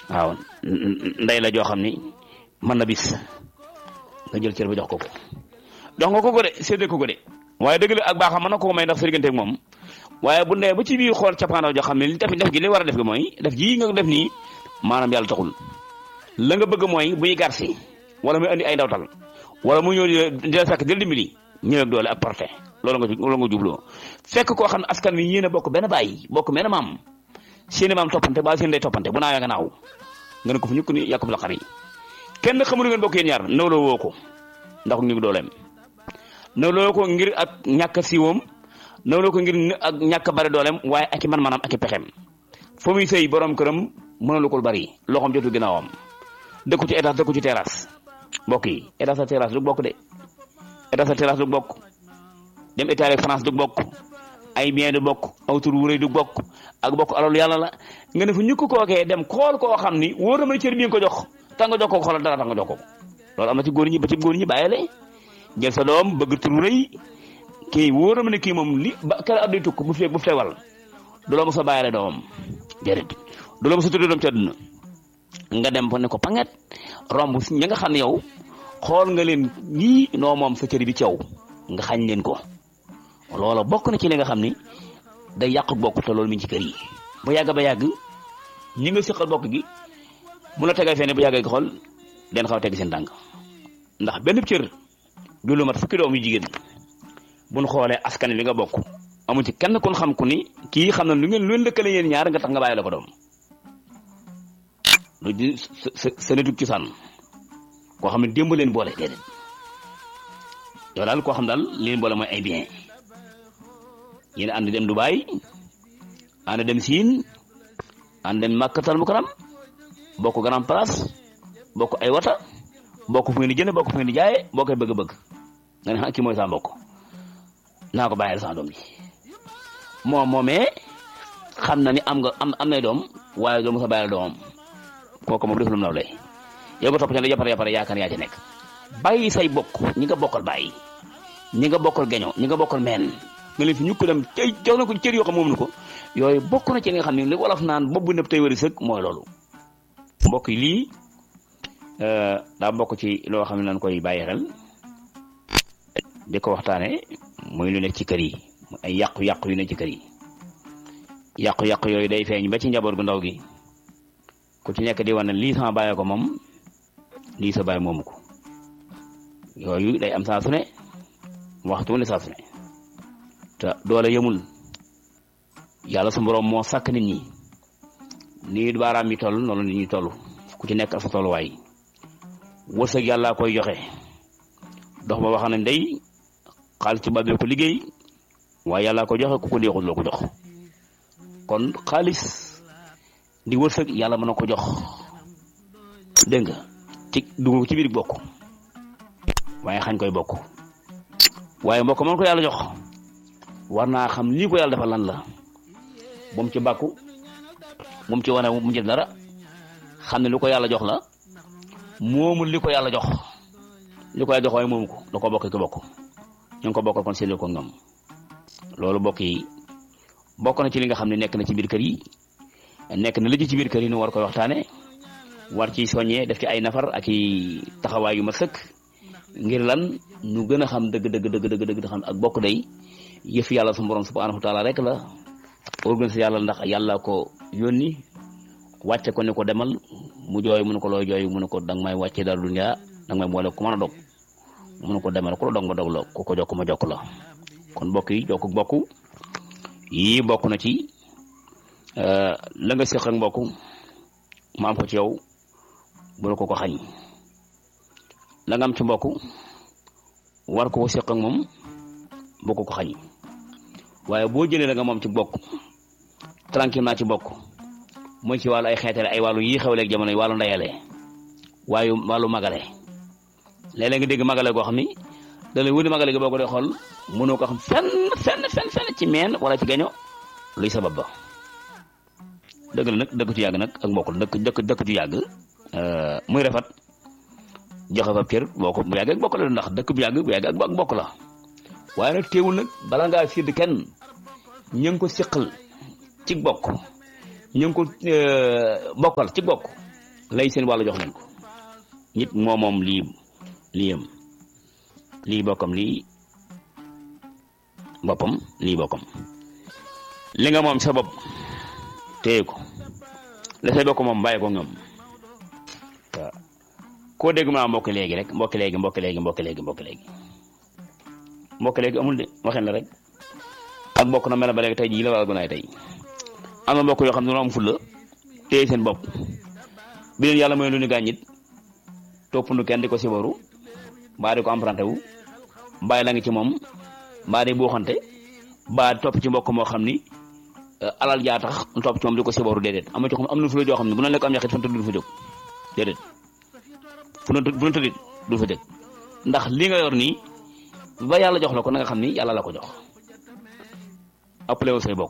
waaw ndey la joo xam ni mën na bis nga jël cër ba jox ko ko jox nga ko ko de séddee ko ko de waaye dëgg la ak baaxam mën na ko may ndax sa diggante ak moom waaye bu nee ba ci biir xool cappaandaw joo xam ne li def gi li war a def gi mooy def ji nga def nii maanaam yàlla taxul la nga bëgg mooy buy garsi wala muy andi ay ndawtal wala mu ñëw di la fekk jël dimbali ñëw ak doole ak porté loolu nga loolu nga jubloo fekk koo xam ne askan wi yéen a bokk benn bàyyi bokk benn maam seeni maam toppante ba seen day toppante bu naawee nga naaw nga ne ko fu ñukk ni yàqub la xar yi kenn xamul ngeen bokk yéen ñaar nawloo woo ko ndax ñu dooleem nawloo ko ngir ak ñàkk siiwoom nawloo ko ngir ak ñàkk bari dooleem waaye ak i man maanaam ak i pexeem foo muy sëy borom këram mënalu ko bari loxoom jotu ginnaawam dëkku ci étage dëkku ci terrasse mbokk yi étage sa terrasse du bokk de étage sa terrasse du bokk dem Italie France du bokk ay bien du bokk aw tur wu rëy du bokk ak bokk alalu yàlla la nga ne fu ñu ko kookee dem xool koo xam ni wóor na ma cër bi nga ko jox tax nga jox ko xoolal dara tax nga jox ko loolu am na ci góor ñi ba ci góor ñi bàyyile jël sa doom bëgg tur wu rëy kii wóor na ma ne kii moom li ba kër adduy tukk bu fee bu fee wal du la mos a bàyyile doomam déedéet du la mos a tuddee doom ci àdduna nga dem fa ne ko panget romb ñi nga xam ne yow xool nga leen lii noo moom sa cër bi ci yow nga xañ leen ko loola bokk na ci li nga xam ni day yàq bokk te loolu mi ngi ci kër yi bu yàgg ba yàgg ñi nga siqal bokk gi mu la tegal fene bu yàggee gi xool den xaw a teg seen tànk ndax benn cër du lu mat fukki doom yu jigéen buñ xoolee askan wi nga bokk amu ci kenn kun xam ku ni kii xam na lu ngeen lu leen lëkkale yéen ñaar nga tax nga bàyyi la ko doom lu di sa sa netug ci sànn koo xam ne démb leen boole déedéet yow daal koo xam daal li leen boole mooy ay bien yéen ànd dem Dubaay ànd dem Siin ànd dem Makkatal Mukarram bokk grand place bokk ay wata bokk fu ngeen di jënd bokk fu ngeen di jaayee boo koy bëgg-bëgg nga ne ah kii mooy sama mbokk naa ko bàyyil sama doom ji moom moomee xam na ni am nga am am nay doom waaye doo mos a bàyyil doomam kooku moom def lu mu naw lay yow nga topp ci ne yapare yapare yaakaar yaa ci nekk bàyyi say bokk ñi nga bokkal bàyyi ñi nga bokkal geño ñi nga bokkal meen nga leen fi ñu ko dem tey jox na ko cër yoo xam moom na ko yooyu bokk na ci li nga xam ne li wolof naan bopp bu nëb tey wari sëg mooy loolu mbokk yi lii daa bokk ci loo xam ne nañ koy bàyyi xel di ko waxtaane muy lu nekk ci kër yi ay yàqu-yàqu yu nekk ci kër yi yàqu-yàqu yooyu day feeñ ba ci njaboot gu ndaw gi ku ci nekk di wane lii sama bàyyi ko moom lii sa bàyyi moomu ko yooyu day am saa su ne waxtu ne saa su ne te doole yemul yàlla su borom moo sàkk nit ñi nii baaraam yi toll noonu nit ñi toll ku ci nekk ak sa tolluwaay wërsëg yàlla koy joxe dox ba wax nañ day xaalis ci bàbbee ko liggéey waaye yàlla ko joxe ku ko neexul loo ko jox kon xaalis di wërsëg yàlla mën na ko jox dégg nga ci dugg ci biir bokk waaye xañ koy bokk waaye mbokk man ko yàlla jox war naa xam lii ko yàlla defal lan la bu mu ci bàkku bu mu ci wane bu mu ci dara xam ne lu ko yàlla jox la moomul li ko yàlla jox li ko yàlla jox waaye moomu ko da ko bokk ki bokk ñu ngi ko bokkal kon séddale ko ngam loolu bokk yi bokk na ci li nga xam ne nekk na ci biir kër yi nekk na lëj ci biir kër yi nu war koy waxtaane war ci soññee def ci ay nafar ak i taxawaay yu ma sëkk ngir lan ñu gën a xam dëgg dëgg dëgg dëgg dëgg xam ak bokk day yëf yàlla su borom subhanahu wa taala rek la organisé yàlla ndax yàlla ko yónni wàcce ko ne ko demal mu jooy mu ne ko looy jooy mu ne ko danga may wàcce dara dunya danga may boole ku mën a dog mu ne ko demal ku la dog ma dog la ku ko jokk ma jokk la kon bokk yi jokk bokk yii bokk na ci la nga séq ak mbokk ma am ko ci yow bu la ko ko xañ la nga am ci mbokk war ko ko séq ak moom boo ko ko xañ waaye boo jëlee la nga moom ci bokk tranquillement ci bokk mooy ci wàllu ay xeetale ay wàllu yii xew léegi jamono yi wàllu ndeyale waaye wàllu magale léeg-léeg nga dégg magale goo xam ni da lay wëni magale gi boo ko dee xool mënoo ko xam fenn fenn fenn fenn ci meen wala ci gaño luy sabab ba dëgg la nag dëkk ci yàgg nag ak mbokk la dëkk dëkk dëkk ci yàgg muy rafet joxe fa cër boo ko bu yàgg ak bokk la ndax dëkk bu yàgg bu yàgg ak bokk la waaye nag teewul nag bala ngaa sédd kenn ñu ngi ko siqal ci bokk ñu ngi ko bokkal ci bokk lay seen wàllu jox leen ko nit moo moom lii liyam lii bokkam lii boppam lii bokkam li nga moom sa bopp téye ko la say bokk moom bàyyi ko ñoom waaw koo dégg maa mbokk léegi rek mbokk léegi mbokk léegi mbokk léegi mbokk léegi mbokk léegi amul de waxen la rek ak mbokk na mel ba léegi tey jii la wala gunaay tey am na mbokk yoo xam ne dañoo am fulla téye seen bopp bi leen yàlla mooy lu ñu gàññit topp nu kenn di ko sibaru mbaa di ko emprunté wu mbaa la ngi ci moom mbaa di buuxante mbaa topp ci mbokk moo xam ni alal jaa tax topp ci moom di ko sibaru déedéet am na ci xam am na fulla joo xam ne bu na lekk am ñaxit fan tëdd du fa jóg déedéet fu na fu na tëddit du fa jóg ndax li nga yor nii ba yàlla jox la ko na nga xam ni yàlla la ko jox appelé wu say bokk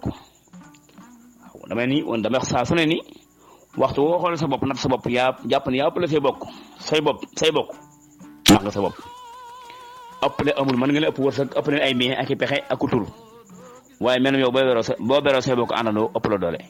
waaw damay ni woon damay saa su ne ni waxtu woo xoolee sa bopp nat sa bopp yaa jàpp ne yaa appelé say bokk say bopp say bokk nax nga sa bopp appelé amul mën nga leen ëpp wërsëg ëpp leen ay bien ak i pexe ak ku tur waaye mel yow boo beroo sa boo beroo say bokk àndandoo ëpp la doole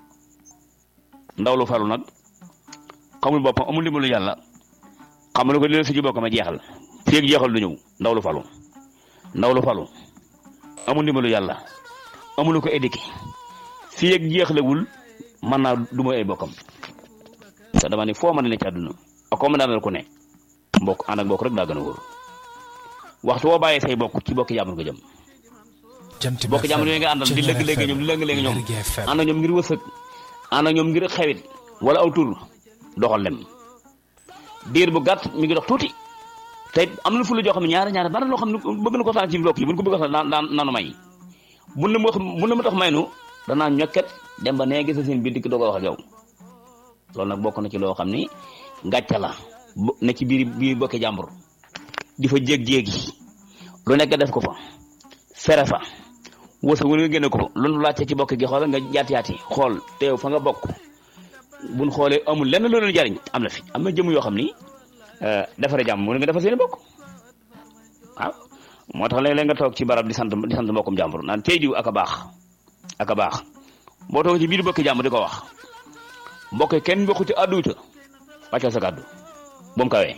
ndaw lu falu nag xamul boppam amul dimbalu yàlla xam lu ko li la si ji bokk ma jeexal fii ak jeexal du ñëw ndaw lu falu ndaw lu falu amul ndimbalu yàlla amul ko éduqué fii ak jeexlewul mën naa du mooy ay bokkam te dama ne foo mën a ne ci àdduna ak koo mën a ku ne mbokk ànd ak mbokk rek daa gën a wóor waxtu woo bàyyee say bokk ci bokk jàmbur nga jëm bokk jàmbur yooyu nga àndal di lëgg léegi ñoom di lëgg léegi ñoom ànd ak ñoom ngir wërsëg ànd ak ñoom ngir xewit wala aw tur doxal lem diir bu gàtt mi ngi dox tuuti te am na fu la joo xam ne ñaari ñaari bari loo xam ne bëgg na ko taan ci mbokk yi buñ ko bëgg a sax daan daan naanu may buñ la ma wax buñ la ma tax may nu danaa ñokket dem ba nee gis seen biir dikk doog a wax ak yow loolu nag bokk na ci loo xam ni gàcce la ne ci biir biir bokki jàmbur di fa jéeg-jéegi lu nekk def ko fa fere fa wërsëg wu nga génne ko fa lu laajte ci bokk gi xool nga yaat yaati xool teew fa nga bokk buñ xoolee amul lenn loolu jariñ am na fi am na jëm yoo xam ni defare jàmm mu nga defar seen bokk waaw moo tax léeg-léeg nga toog ci barab di sant di sant mbokkum jàmbur naan tey diw ak a baax ak a baax boo toog ci biir bokki jàmbur di ko wax mbokk kenn bokku ci àdduuta wàccal sa kàddu bu mu kawee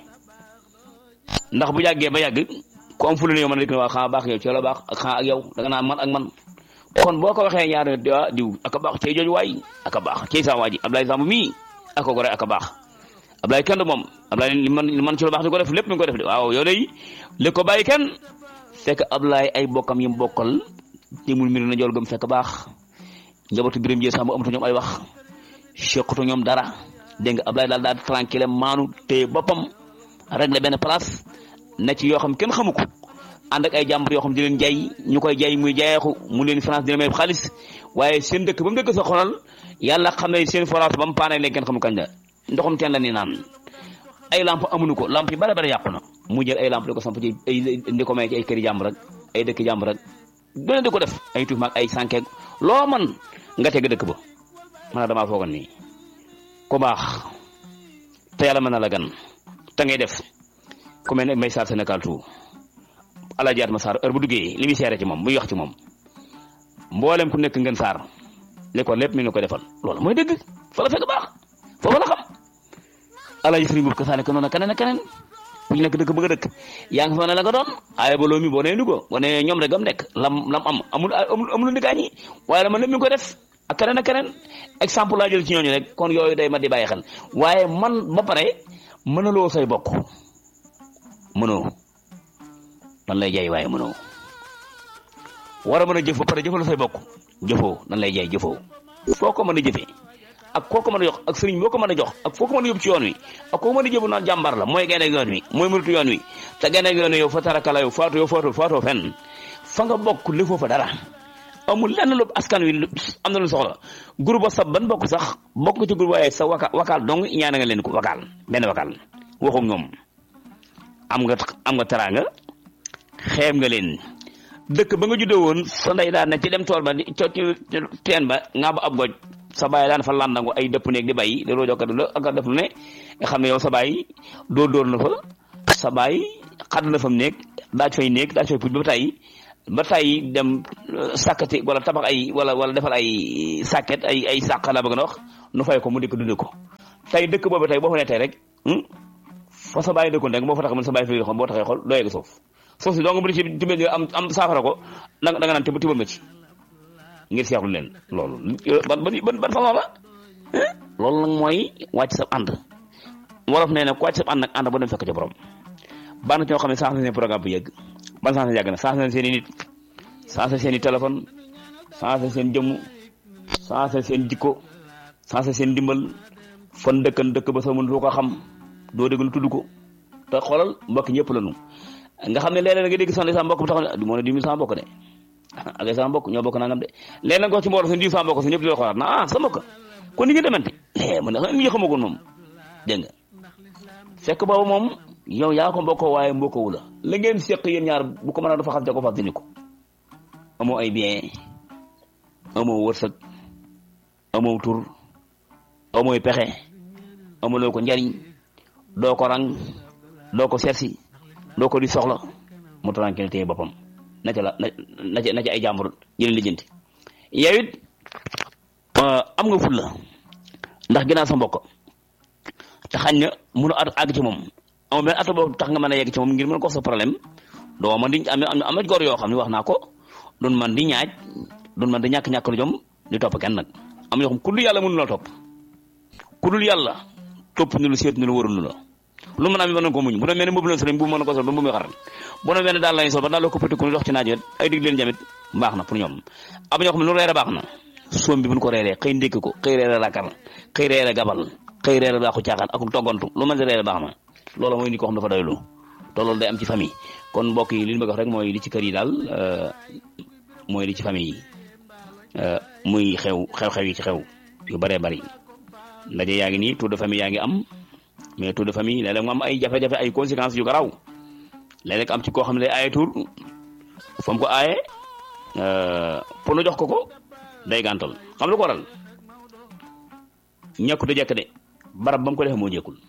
ndax bu yàggee ba yàgg ku am fulu ne yow man a dik ne waa xaa baax yow ci la baax ak xaa ak yow da nga naan man ak man kon boo ko waxee ñaar ah diw ak a baax cey jooju waay ak a baax cey saa waa ji Ablaye Samb mii ak ko gore ak a baax Ablaye kenn du moom Ablaye li man li man ci lu baax di ko def lépp mi ngi ko def de waaw yow day li ko bàyyi kenn fekk Ablaye ay bokkam yi mu bokkal téemul mbir na jool gëm fekk baax njabootu biram jee Samb amatu ñoom ay wax sequtu ñoom dara dégg nga Ablaye daal daal tranquille maanu te boppam rek la benn place na ci yoo xam kenn xamu ko ànd ak ay jàmbur yoo xam di leen jaay ñu koy jaay muy jaayeeku mu leen France dina may xaalis waaye seen dëkk ba mu dëkk sa xolal yàlla xam ne seen forage ba mu paane léegi kenn xamu kañ la ndoxum teen la ni naan ay lamp amuñu ko lamp yi bare bare yàqu na mu jël ay lamp di ko samp ci ay di ko may ci ay këri jàmbur rek ay dëkk jàmbur rek doone di ko def ay tuuf maag ay sànkeeg loo man nga teg dëkk ba man damaa foogoon nii ku baax te yàlla mën na la gan te ngay def ku mel ne may saar Sénégal tout ala jaat ma saar heure bu duggee li muy seere ci moom muy wax ci moom mboolem ku nekk ngeen saar li ko lépp mi ngi ko defal loolu mooy dëgg fa la fekk baax foofu la xam ala ji sëriñ boobu kasaane ko noonu keneen ak keneen ku ñu nekk dëkk bëgg a dëkk yaa ngi fa ne la nga doon ay baloo mi boo nee Louga boo nee ñoom rek am nekk lam lam am amul amul amul ndikaañi waaye dama lépp mi ngi ko def ak keneen ak keneen exemple laa jël ci ñooñu rek kon yooyu day ma di bàyyi xel waaye man ba pare mënaloo say bokk mënoo nan lay jaay waaye mënoo war a mën a jëf ba pare jëfaloo say bokk jëfoo nan lay jaay jëfoo foo ko mën a jëfee ak koo ko mën a jox ak sëriñ boo ko mën a jox ak foo ko mën a yóbbu ci yoon wi ak koo mën a jëbu naan jàmbar la mooy gaynde yoon wi mooy mënatu yoon wi te gaynde yoon wi yow fa tarakala yow faatu yow faatu faatoo fenn fa nga bokk lëfoo fa dara amul lenn lu askan wi am na lu soxla groupe WhatsApp ban bokk sax bokk nga ci groupe waaye sa waka wakaal dong ñaana nga leen ko wakaal benn wakaal waxu ñoom am nga am nga teraanga xeeb nga leen dëkk ba nga juddoo woon sa ndey daan ne ci dem tool ba di co ci teen ba nga ba ab goj sa baay daan fa landangu ay dëpp néeg di bay di roojoo kat la ak def lu ne nga xam ne yow sa baay dóor dóor na fa sa baay xadd na fa mu néeg daaj fay néeg daaj fay puj ba tey ba tey dem sàkkati wala tabax ay wala wala defal ay sàkket ay ay sàq la bëgg na wax nu fay ko mu dikk dunde ko tey dëkk boobu tey boo fa ne tey rek fa sa bàyyi dëkkoon rek boo fa tax mën sa bàyyi fi xool boo taxee xool doo yegg suuf suuf si donc bu ci tibbee am am saafara ko da nga naan tibb tibbal ma ci ngir seexlu leen loolu ban ban ban façon la loolu nag mooy wàcc sa ànd wolof nee na ku wàcc sa ànd nag ànd ba dem fekk ca borom baax na ci ñoo xam ne changé seen programme bu yëgg ban changé yàgg na changé seen i nit changé seen i téléphone changé seen jëmm changé seen jikko changé seen dimbal fan dëkkan dëkk ba soo mën doo ko xam doo dégg lu tudd ko te xoolal mbokk ñëpp la ñu nga xam ne léeg-léeg nga dégg sax ne sa mbokk bu taxaw ne moo ne di mi sa mbokk de ak sa mbokk ñoo bokk nangam de léeg nga ko ci mbooloo sa di sa mbokk sa ñëpp di la xoolaat na ah sa mbokk kon ni ngeen demante man na mi xamagoon moom dégg nga fekk boobu moom yow yaa ko mbokkoo waaye mbokkowu la la ngeen seq yéen ñaar bu ko mën a dafa xam te ko fàttali ko amoo ay bien amoo wërsëg amoo tur amooy pexe amuloo ko njariñ doo ko rang doo ko seetsi doo ko di soxla mu tranquille téye boppam na ca la na ca na ca ay jàmbur jëleen lijjanti yow it am nga ful la ndax ginnaaw sa mbokk te xañ na mënu at àgg ci moom amul benn at boobu tax nga mën a yegg ci moom ngir mën ko sa problème doo man di am am na góor yoo xam ne wax naa ko doon man di ñaaj doon man di ñàkk-ñàkk lu jom di topp kenn nag am yoo xam ku dul yàlla mënu la topp ku dul yàlla topp ni lu seet ni lu warul la lu mën a am mën na ko muñ bu doon mel ne mbubu la sëriñ bu mën na ko sol ba mbubu xaral bu doon mel ne daal lañ sol ba daal la ko pëtiku dox ci naaj ay dig leen jamit baax na pour ñoom am ñoo xam ne lu reere baax na soom bi buñ ko reeree xëy ndékk ko xëy reere lakar xëy reere gabal xëy reere baaxu caaxaan akum toggantu lu mën di reere baax na loolu mooy nit koo xam dafa doylu te loolu day am ci famille kon mbokk yi li ñu bëgg wax rek mooy li ci kër yi daal mooy li ci famille yi muy xew xew-xew yi ci xew yu bëree bëri ndaje yaa ngi nii tour de famille yaa ngi am mais tour de famille léeg-léeg mu am ay jafe-jafe ay conséquences yu garaaw léeg-léeg am ci koo xam ne day aaye tour fa mu ko aaye pour nu jox ko ko day gàntal xam lu ko waral ñàkkut a jekk de barab ba mu ko defee moo jekkul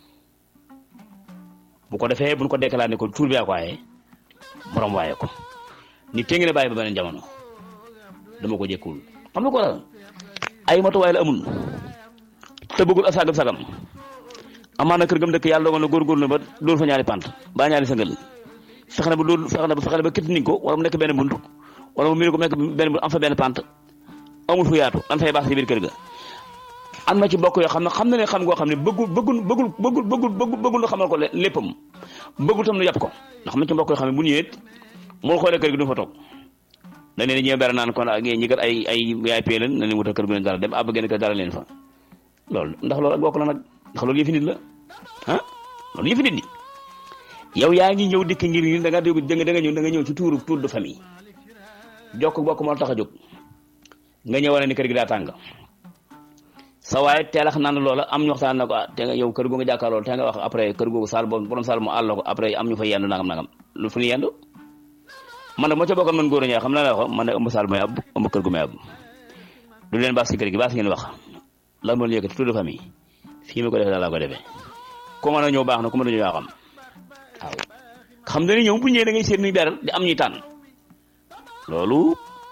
bu ko defee bu ñu ko déclaré ko tuur bi yaa ko aaye borom waaye ko ni téngi ne bàyyi ba beneen jamono dama ko jekkul xam lu ko waral ay matuwaay la amul te bëggul a sagam sagam amaana kër gam dëkk yàlla dogal na góorgóorlu na ba dóor fa ñaari pant ba ñaari sëngal fexe na ba dóor fexe na ba fexe na ba kitt niñ ko wala mu nekk benn bunt wala mu miir ko nekk benn bunt am fa benn pant amul fu yaatu an fay baax ci biir kër ga am na ci bokk yoo xam ne xam na ne xam ngoo xam ne bëggul bëggul bëggul bëggul bëggul bëggul bëggul na xamal ko léppam bëggul tam nu yàpp ko ndax am na ci mbokk yoo xam ne bu ñëwee moo xoolee kër gi du fa toog dañ leen ñëw bere naan kon ñi kat ay ay yaay pee leen na leen wutal kër gu leen dara dem ab genn kër dara leen fa loolu ndax loolu ak bokk la nag ndax loolu yëfi nit la ah loolu yëfi nit ni yow yaa ngi ñëw dikk ngir ni da nga dégg da nga ñëw da nga ñëw ci tuuru tour de famille jokk bokk moo tax a jóg nga ñëw wane ni kër gi daa tàng sa waaye teelax naan loola am ñu waxtaan na ko te nga yow kër googu nga jàkkaarloo te nga wax après kër googu saal boobu borom saal mu àll ko après am ñu fa yendu nangam nangam lu fu ñu yendu man nag moo ca bokkoon man góor ñaa xam naa la wax man nag ëmb saal may ab ëmb kër gu may ab du leen baax si kër gi baax si ngeen wax lan moo leen yëkkati tour de famille fii ma ko defee daal laa ko defee ku mën a ñëw baax na ku mën a ñëw yaa xam waaw xam nga ni ñëw bu ñëwee da ngay seet nuy beral di am ñuy tànn loolu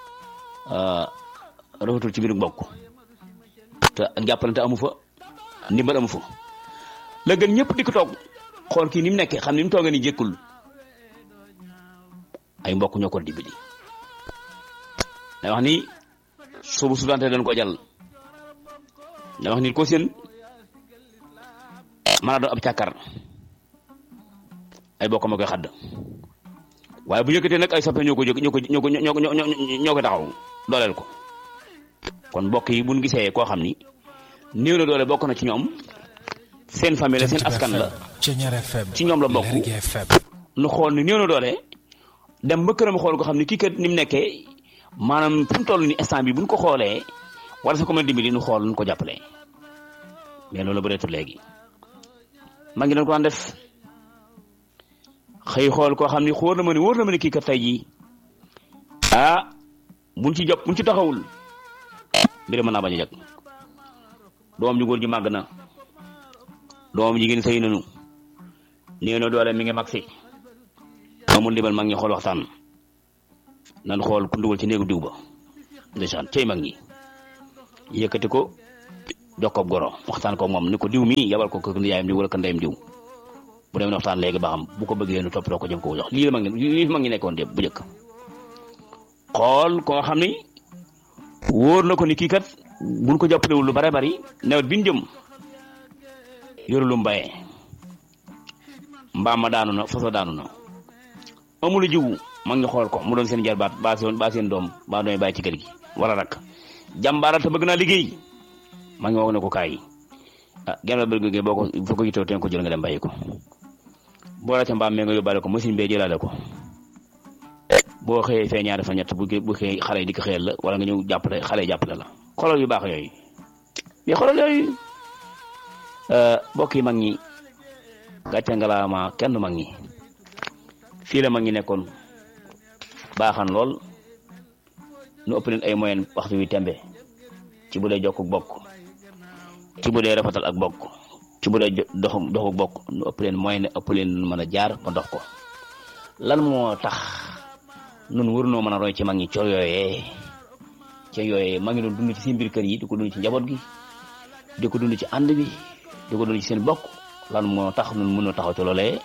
rafetul ci biir mbokk te ak jàppalante amu fa ndimbal amu fa la gën ñëpp di ko toog xool kii ni mu nekkee xam ni mu toogee ni jékkul ay mbokk ñoo ko dimbali da wax ni suubu sudante dañ ko jàll da wax ni ko seen mën a doon ab càkkar ay bokk ma koy xadd waaye bu yëkkatee nag ay soppe ñoo ko jóg ñoo ko ñoo ko ñoo ko taxaw dooleel ko kon mbokk yi buñ gisee koo xam ni néew na doole bokk na ci ñoom seen famille la seen askan la ci ñoom la bokk nu xool ni néew na doole dem ba këram xool ko xam ni kii kat ni mu nekkee maanaam fi mu toll ni instant bi buñ ko xoolee wala sa ko mën a dimbali nu xool nu ko jàppale mais loolu bëreetul léegi maa ngi doon ko daan def xëy xool koo xam ni xóor na ma ni wóor na ma ni kii kat tey jii ah buñ ci jop buñ ci taxawul mbir mën naa bañ a jag doom ju góor ji màgg na doom jigéen sëy nanu néew na doole mi ngi mag si amul ndimbal mag ñi xool waxtaan nan xool ku ndugal ci néegu diw ba ndeysaan cey mag ñi yëkkati ko jox ko goro waxtaan ko moom ni ko diw mii yabal ko kër yaayam diw wala kër ndeyam diw bu demee waxtaan léegi ba xam bu ko bëggee nu toppatoo ko jëm ko jox lii la mag ngi lii mag ngi nekkoon dépp bu njëkk xool ko nga xam ni wóor na ko ni kii kat buñ ko jàppalewul lu bare bari nawet bi ñu jëm yoru lu mbayee mbaam ma daanu na faso daanu na amul jiwu mag ngi xool ko mu doon seen jarbaat baa seen baa seen doom baa doon bàyyi ci kër gi wala rak jàmbaaral te bëgg naa liggéey mag ngi wax ne ko kaay ah genn wàll bëgg boo ko foo ko yitoo teen ko jël nga dem bàyyi ko boo la ca mbaam mee nga yóbbaale ko machine bee jëlaale ko boo xëyee fee ñaari fa ñett bu bu xëy xale yi di ko xëyal la wala nga ñëw jàppale xale yi jàppale la xolal yu baax yooyu mais xolal yooyu mbokk yi mag ñi gàcce ngalaama kenn mag ñi fii la mag ñi nekkoon baaxan lool nu ëpp leen ay moyen waxtu wi tembe ci bu dee jokk bokk ci bu dee rafetal ak bokk ci bu dee dox doxu bokk nu ëpp leen moyen ëpp leen mën a jaar ba dox ko lan moo tax nun warunoo mën a roy ci mag ñi cor yooyee ci yooyee mag ñi doon dund ci seen biir kër yi di ko dund ci njaboot gi di ko dund ci ànd bi di ko dund ci seen bokk lan moo tax nun mënoo taxaw ci loolee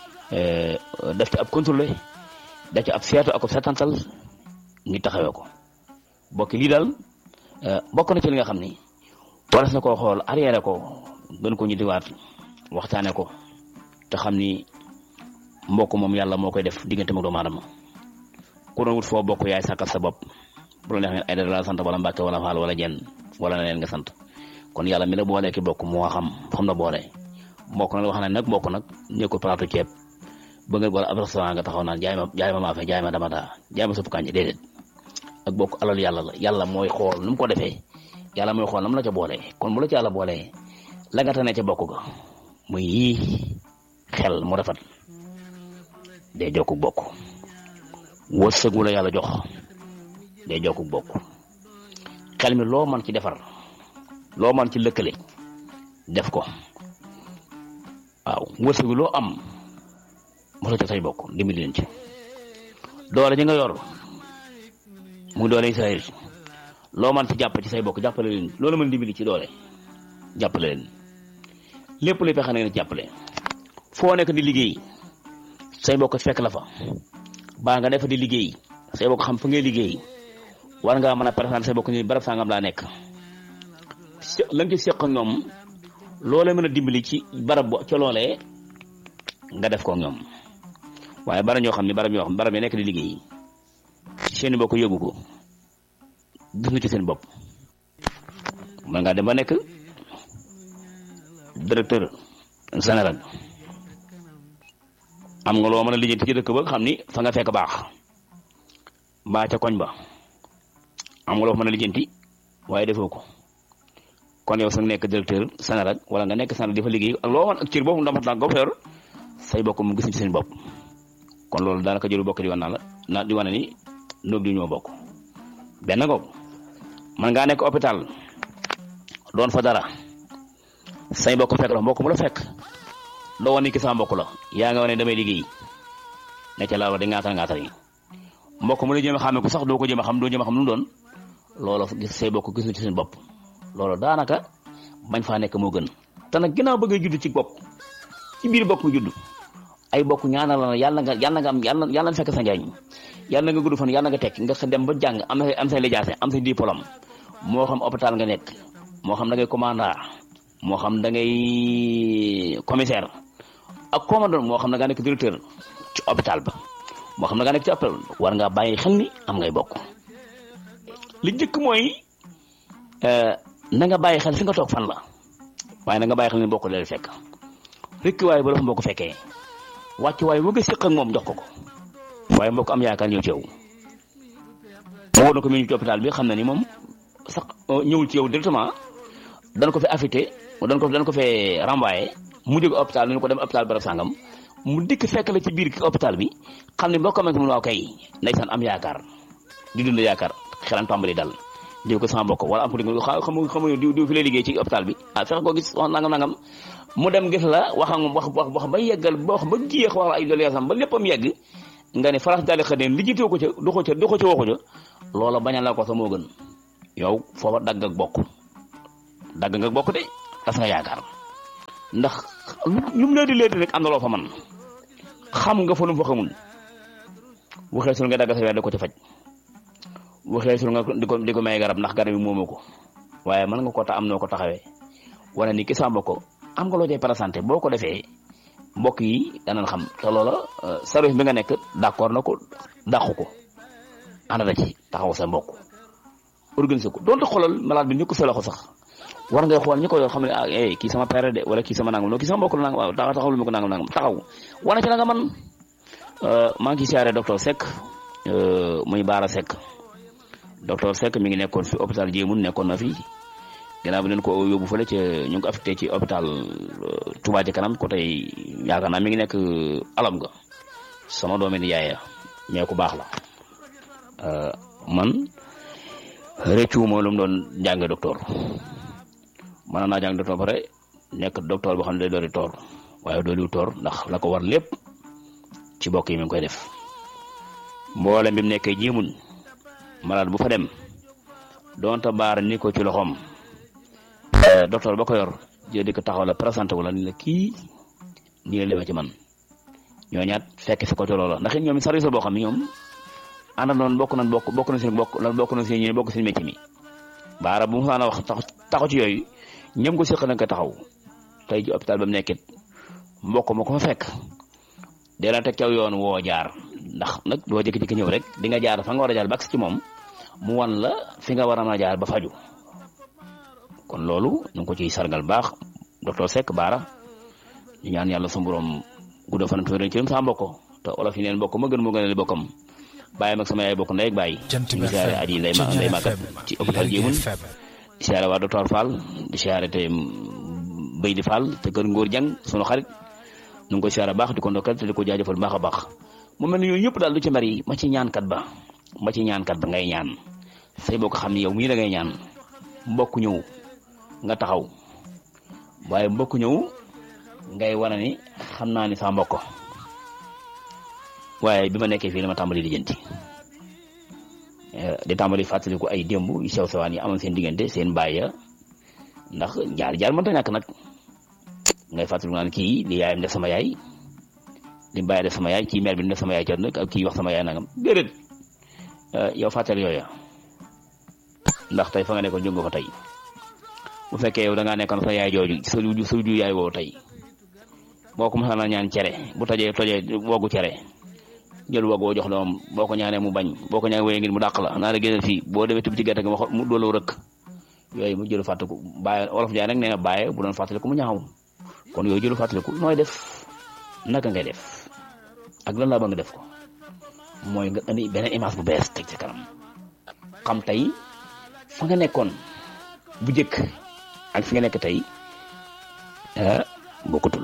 def ci ab contrôlé def ci ab seetu ak ab setantal ngi taxawee ko bokk lii daal bokk na ci li nga xam ni waras na koo xool arrière ko gën ko ñu diwaat waxtaane ko te xam ni mbokk moom yàlla moo koy def diggante mag doomu aadama ku doon wut foo bokk yaay sàkkal sa bopp bu la neex ngeen ay dara la sant wala mbàkke wala faal wala jenn wala na leen nga sant kon yàlla mi la boolee ki bokk moo xam xam na boole mbokk nag wax na nag mbokk nag ñëw plateau ceeb ba nga wala ab restaurant nga taxaw naan jaay ma jaay ma maafe jaay ma dama daa jaay ma supp kànja déedéet ak bokk alal yàlla la yàlla mooy xool nu mu ko defee yàlla mooy xool nam la ca boolee kon mu la ci yàlla boolee la nga tane ca bokk ga muy yii xel mu rafet day jokku bokk wërsëg wu la yàlla jox day jokku bokk xel mi loo man ci defar loo man ci lëkkale def ko waaw wërsëg wi loo am mos a ca say bokk dimbali leen ci doole ji nga yor muy doole Israël loo man ci jàpp ci say bokk jàppale leen loolu mën dimbali ci doole jàppale leen lépp luy pexe na ngeen jàppale foo nekk di liggéey say bokk fekk la fa baa nga def di liggéey say bokk xam fa ngay liggéey war ngaa mën a présenté say bokk ni barab sangam laa nekk la nga ci seq ak ñoom loolee mën a dimbali ci barab bo ca loolee nga def ko ak ñoom waaye bara ñoo xam ne barab ñoo xam barab yi nekk di liggéey seen bokk yëgu ko gis nga ci seen bopp mën ngaa dem ba nekk directeur général am nga loo mën a lijjanti ci dëkk ba xam ni fa nga fekk baax mbaa ca koñ ba am nga loo mën a lijjanti waaye defoo ko kon yow sax nekk directeur général wala nga nekk général di fa liggéey ak loo mën ak cër boobu ndax mat nga yor say bokk mu gis ci seen bopp kon loolu daanaka jëru bokk di wan naa la na di wane ni nóog di ñoo bokk benn ngoog man ngaa nekk hôpital doon fa dara say bokk fekk la mbokk mu la fekk doo wane ki sama mbokk la yaa nga wane damay liggéey ne ca laa wax di ngaatal ngaatal yi mbokk mu la jëm a xàmme ko sax doo ko jëm a xam doo jëm a xam lu mu doon loolu gis say bokk gis na ci seen bopp loolu daanaka bañ faa nekk moo gën te nag ginnaaw bëgg a judd ci bopp ci biir bopp nga judd ay bokk ñaanal la yàlla nga yàlla nga am yàlla yàlla fekk sa njariñ yàlla nga gudd fan yàlla nga tekk nga dem ba jàng am am say lijaase am say diplôme moo xam hôpital nga nekk moo xam da ngay commandant moo xam da ngay commissaire ak commandant moo xam da ngaa nekk directeur ci hôpital ba moo xam da ngaa nekk ci hôpital war ngaa bàyyi xel ni am ngay bokk li njëkk mooy na nga bàyyi xel fi nga toog fan la waaye na nga bàyyi xel ni bokk leen fekk rekk waaye ba la fa mbokk fekkee wàcc waaye bëgg a séq ak moom jox ko ko waaye mbokk am yaakaar ñëw ci yow moo na ko mi ñu ci hôpital bi xam na ni moom sax ñëwul ci yow directement dañ ko fi affecté dañ ko dañ ko fee renvoyé mu jóge hôpital ni ko dem hôpital barab sangam mu dikk fekk la ci biir hôpital bi xam ne mbokk am waaw kay ndeysaan am yaakaar di dund yaakaar xelam tàmbali dal diw ko sama mbokk wala am ko di xam xam diw diw fi lay liggéey ci hôpital bi ah fexe ko gis wax nangam nangam mu dem gis la wax ak moom wax wax wax ba yeggal ba wax ba jiyeex wax ay dol yasam ba léppam yegg nga ne faras daali xëdeen lijjitoo ko ca du ko ca du ko ca waxu ca loola bañal la ko sa moo gën yow foofa dagg ak bokk dagg nga bokk de tas nga yaakaar ndax lu mu leedi leedi rek am na loo fa man xam nga fa lu mu fa xamul waxee sul nga dagg sa weer da ko ci faj waxee sul nga di ko di ko may garab ndax garab yi moomoo ko waaye mën nga ko ta am noo ko taxawee wala ni ki sàmba ko am nga loo cay présenté boo ko defee mbokk yi danañ xam te loola service bi nga nekk d'accord na ko dàqu ko ànd na ci taxaw sa mbokk organiser ko donte xoolal malade bi ñu ko sa loxo sax war ngay xool ñi ko yor xam ne ah eh kii sama père de wala kii sama nangam non kii sama mbokk la nangam waaw taxaw lu ma ko nangam nangam taxaw wane ci la nga man maa ngi siyaare docteur Seck muy Baara Seck docteur Seck mi ngi nekkoon fi hôpital Jéemun nekkoon na fi gannaaw bi leen ko yóbbu fële ca ñu ngi ko affecté ci hôpital Touba ci kanam côté yaakaar naa mi ngi nekk alam ga sama doomi di yaaya ñee ku baax la man rëccu moo lu mu doon jànge docteur mën naa jàng docteur ba pare nekk docteur boo xam ne day doori toor waaye dooliwu toor ndax la ko war lépp ci bokk yi mi ngi koy def mboolem bi mu nekkee jéemun malade bu fa dem donte baar ni ko ci loxoom docteur ba ko yor jël di ko taxaw la présenté wu la ni la kii nii la demee ci man ñoo ñaat fekk fi ko ci loola ndax it ñoom service boo xam ne ñoom ànd noonu bokk nañ bokk bokk na seen bokk bokk na seen ñi bokk seen métier mi baara bu mu saana wax taxaw ci yooyu ñëm ko séq nañ ko taxaw tey ci hôpital ba mu nekkit mbokk ma ko fa fekk dee la teg caw yoon woo jaar ndax nag doo jékki-jékki ñëw rek di nga jaar fa nga war a jaar ba ci moom mu wan la fi nga war a mën a jaar ba faju kon loolu ñu ngi ko ciy sargal baax docteur Seck Baara ñu ñaan yàlla sa borom gudda fanam tuuti ci sa mbokk te olof yi neen mbokk ma gën moo gën a bokkam bàyyi mag sama yaay bokk ndey ak bàyyi ñu siyaare aji nday ma nday màggat ci hôpital Jéemun di siyaare waa docteur Fall di siyaare te Béy di Fall te kër Ngóor Jang sunu xarit ñu ngi koy siyaare baax di ko ndokkal te di ko jaajëfal baax a baax mu mel ni yooyu yëpp daal lu ci mari ma ci ñaankat ba ma ci ñaankat ba ngay ñaan say bokk xam ni yow mii da ngay ñaan mbokk ñëw nga taxaw waaye mbokk ñëw ngay wane ni xam naa ni sa mbokk waaye bi ma nekkee fii dama tàmbali lijjanti di tàmbali fàttaliku ay démb yu sew sewaan yi amoon seen diggante seen baay ya ndax jaar jaar mënta ñàkk nag ngay fàttaliku naan kii li yaayam def sama yaay li bàyyi def sama yaay kii mère bi def sama yaay cër nag ak kii wax sama yaay nangam déedéet yow fàttali yooya ndax tey fa nga nekkoon jóg nga fa tey bu fekkee yow da ngaa nekkoon sa yaay jooju sa ju sa ju yaay woowu tey boo ko mosaan a ñaan cere bu tojee tojee woogu cere jël woogu woo jox doom boo ko ñaanee mu bañ boo ko ñaanee wéyee ngir mu dàq la naa la génnal fii boo demee tibb ci gerte gi mu doolu rëkk yooyu mu jëlu fàttaliku bàyyi wolof jaay nag nee na bàyyi bu doon fàttaliku mu ñaaw kon yooyu jëlu fàttaliku nooy def naka ngay def ak lan laa ba nga def ko mooy nga indi beneen image bu bees teg ci kanam xam tey fa nga nekkoon bu jëkk ak fi nga nekk tey ah bokkutul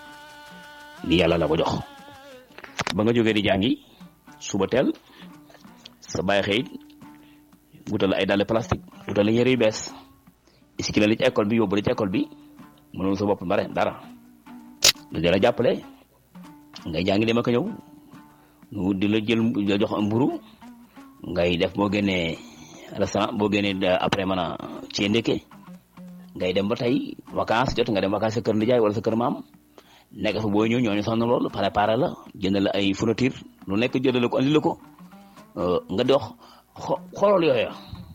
li yàlla la ko jox ba nga jógee di jàngi suba teel sa bàyyi xëy wutal ay dàll plastique wutal la yére yu bees iski la li ci école bi yóbbu la ci école bi mënul sa bopp bare dara lu dee la jàppale ngay jàngi dem ak ñëw nu di la jël la jox mburu ngay def boo génnee restaurant boo génnee après mën a ci ndékke ngay dem ba tey vacances jot nga dem vacances sa kër ndijaay wala sa kër maam nekk fa boo ñëw ñooñu sonn lool préparé la jënd la ay fourniture lu nekk jëndale ko andi la ko nga dox xoolal yooya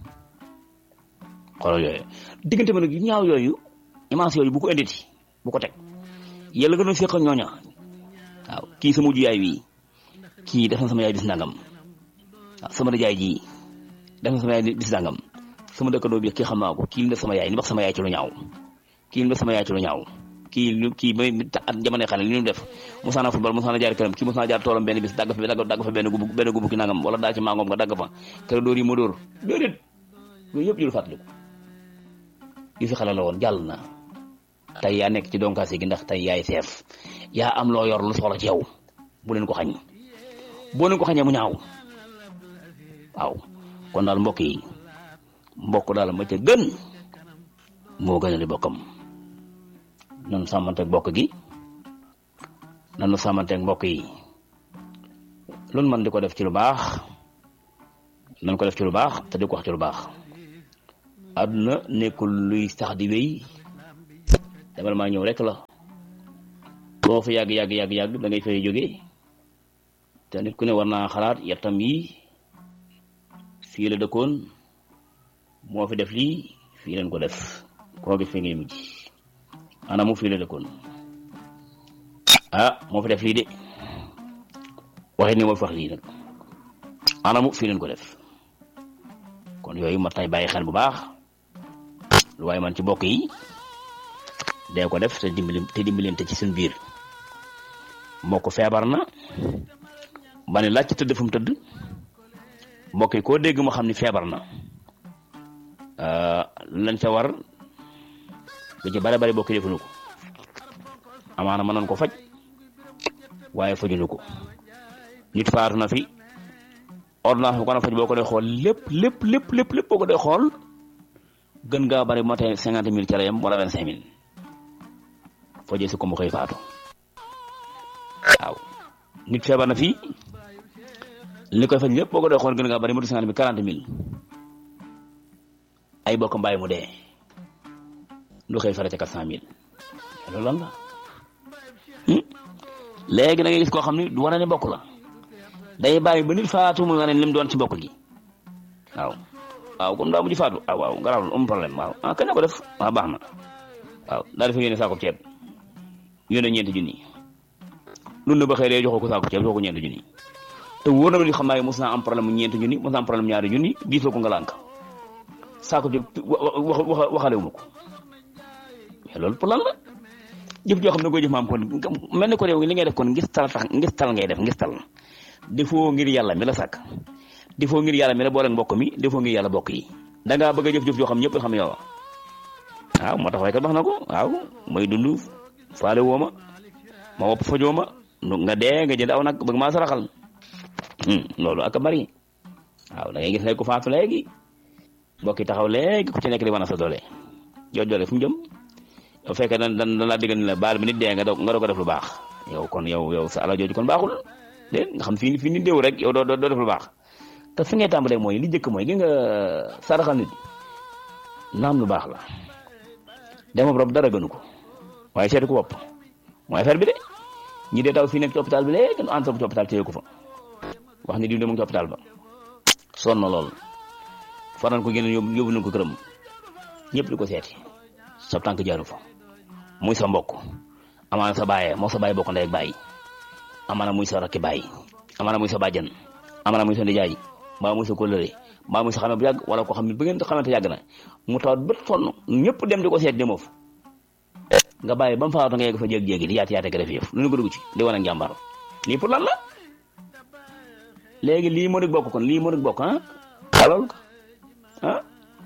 xoolal yooya diggante ma nag yu ñaaw yooyu image yooyu bu ko inditi bu ko teg yàlla gën a séq ñooña waaw kii sama mujj yaay wi kii def na sama yaay bis nangam waaw sama nijaay ji def na sama yaay bis nangam sama dëkkandoo bi kii xam naa ko kii li def sama yaay li wax sama yaay ci lu ñaaw kii li def sama yaay ci lu ñaaw kii kii ba at jamono xale li ñu def musaana football musaana jaar këram kii musaana jaar toolam benn bis dagg fa dagg fa benn gubu benn gubu ki nangam wala daa ci mangoom nga dagg fa kër dóor yi ma dóor déedéet yooyu yëpp jël fàttaliku yu fi xale la woon jàll na tey yaa nekk ci donkaasi gi ndax tey yaay seef yaa am loo yor lu soxla ci yow bu leen ko xañ boo leen ko xañee mu ñaaw waaw kon daal mbokk yi mbokk daal ma ca gën moo gën a di bokkam nanu sàmmanteeg mbokk gi nanu sàmmanteeg mbokk yi loolu man di ko def ci lu baax nan ko def ci lu baax te di ko wax ci lu baax àdduna nekkul luy sax di wéy demal maa ñëw rek la boo fa yàgg yàgg yàgg yàgg da ngay fay jóge te nit ku ne war naa xalaat yettam yi fii la dëkkoon moo fi def lii fii leen ko def koo gis fi ngay mujj anamu fii la dëkkoon ah moo fi def lii de waxit ni moo fi wax lii nag anamu fii leen ko def kon yooyu mat nay bàyyi xel bu baax lu waaye man ci bokk yi dee ko def te dimbali te dimbalante ci suñ biir mbokk feebar na ba ne laaj ci tëdd fu mu tëdd mbokk yi koo dégg mu xam ni feebar na lañ ca war lu ci bare bare bokk defuñu ko amaana mën nañ ko faj waaye fajuñu ko nit faatu na fi ordonnance bu ko na faj boo ko dee xool lépp lépp lépp lépp lépp boo ko dee xool gën ngaa bari bu ma tey cinquante mille ca la yem wala vingt cinq mille fajee si ko mu xëy faatu waaw nit feebar na fii li koy faj lépp boo ko dee xool gën ngaa bari mu cinquante mille quarante mille ay bokk mbaay mu dee lu xëy fara ca quatre cent mille loolu lan la léegi da ngay gis koo xam ne du wane ne bokk la day bàyyi ba nit faatu muy wane lim doon ci bokk gi waaw waaw comme daa mujj faatu ah waaw garaawul am problème waaw ah kañ la ko def waaw baax na waaw daal dafa yónnee saako ceeb yónnee ñeenti junni nun na ba xëy joxoo ko saako ceeb joxoo ko ñeenti junni te wóor na ma ni xam naa mos naa am problème mu ñeenti junni mos naa am problème ñaari junni diis la ko nga lànk saako ceeb wax wax waxalewu ma ko mais loolu pour lan la jëf joo xam ne koy jëf maam kon mel ni ko réew li ngay def kon ngis tal tax ngis tal ngay def ngis tal defoo ngir yàlla mi la sàkk defoo ngir yàlla mi la boole mbokk mi defoo ngir yàlla bokk yi da ngaa bëgg a jëf-jëf joo xam ñëpp xam yow waaw moo tax waykat wax na ko waaw mooy dund faale woo ma ma wopp fajoo ma nga dee nga jënd aw nag bëgg maa saraxal loolu ak a bari waaw da ngay gis léegi ku faatu léegi mbokk yi taxaw léegi ku ci nekk di wan a sa doole jooju doole fu mu jëm yow fekkee dan dan dan laa diggal ni la baal bi nit dee nga doog nga doog a def lu baax yow kon yow yow sa ala jooju kon baaxul dégg nga xam fii fii nit déew rek yow doo doo def lu baax te fi ngay tàmbalee mooy li njëkk mooy gi nga saraxal nit naam lu baax la dema rob dara gënu ko waaye seetu ko bopp mooy affaire bi de ñi dee taw fii nekk ci hôpital bi léegi nu entre ci hôpital téye ko fa wax ni diw de mu ngi ci hôpital ba sonn na lool faran ko génn yóbbu yóbbu nañ ko këram ñëpp di ko seeti sa tànk jaaru fa muy sa mbokk amaana sa baaye moo sa baay bokk ndey ak baay amaana muy sa rakki baay amaana muy sa bàjjan amaana muy sa ndijaay mbaa muy sa kóllëre mbaa muy sa xame bu yàgg wala ko xam ne bu ngeen xamante yàgg na mu tawat bët sonn ñëpp dem di ko seet demoo fa nga bàyyi ba mu faatu nga yegg fa jéeg-jéegi di yaati yaate ka def yëf lu ñu ko dugg ci di wane njàmbaar lii pour lan la léegi lii moo di bokk kon lii moo di bokk ah alors ah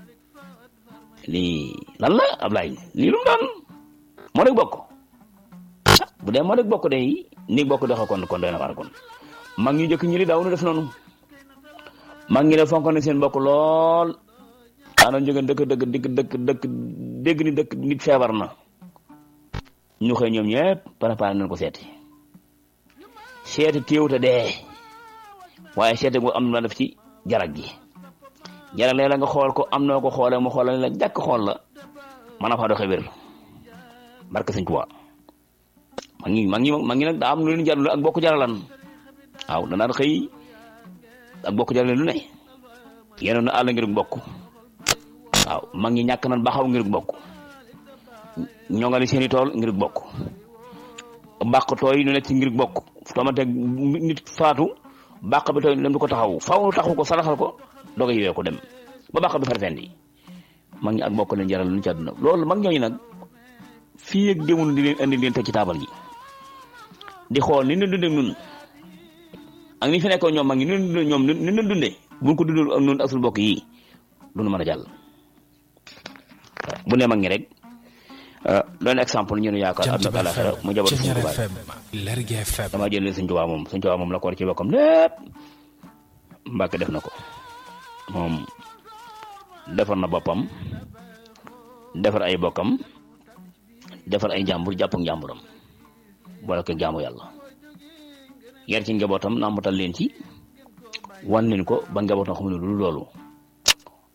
lii lan la Ablaye lii lu mu doon moo di bokk bu dee moo di bokk day ni bokk doxe kon kon doy na war kon mag ñu njëkk ñi li daaw nu def noonu mag ñi ne fonk na seen bokk lool daanoon jóge dëkk dëkk dëkk dëkk dëkk dégg ni dëkk nit feebar na ñu xëy ñoom ñëpp préparé nañ ko seeti seeti téewute dee waaye seeti bu am na def ci jarag gi jarag léeg la nga xool ko am noo ko xoolee mu xoolal la jàkk xool la mën a faa doxee wér barke Sëñ Tuubaa mag ñi mag ñi mag ñi nag daa am lu leen jarul ak bokk jaralan waaw danaan xëy ak bokk jarale lu ne yenoon na àll ngir bokk waaw mag ñi ñàkk nan baxaw ngir bokk ñongali seeni tool ngir bokk bàq tooy lu nekk ci ngir bokk tomate nit faatu bàq bi tooy dem du ko taxaw faw taxaw ko saraxal ko doga yiwee ko dem ba bàq bi farfendi mag ñi ak bokk leen jaral lu ci àdduna loolu mag ñooñu nag fii ak démul di leen andi leen teg ci taabal ji di xool ni ñu dundee nun ak ni fi nekkoon ñoom mag ñi ni ñu dundee ñoom ni ñu dundee buñ ko dundul ak nun ak suñu bokk yi du ñu mën a jàll bu ne mag ñi rek doon exemple ñu ne yaakaar àdduna ak àllaaxira mu jabar suñu tubaab dama jël suñu tubaab moom suñu tubaab moom la ko war ci bokkam lépp Mbàkke def na ko moom defar na boppam defar ay bokkam defar ay njàmbur jàpp ak njàmburam boole ko jaamu yàlla yar ci njabootam nambatal leen ci wan leen ko ba njabootam xam ne lu loolu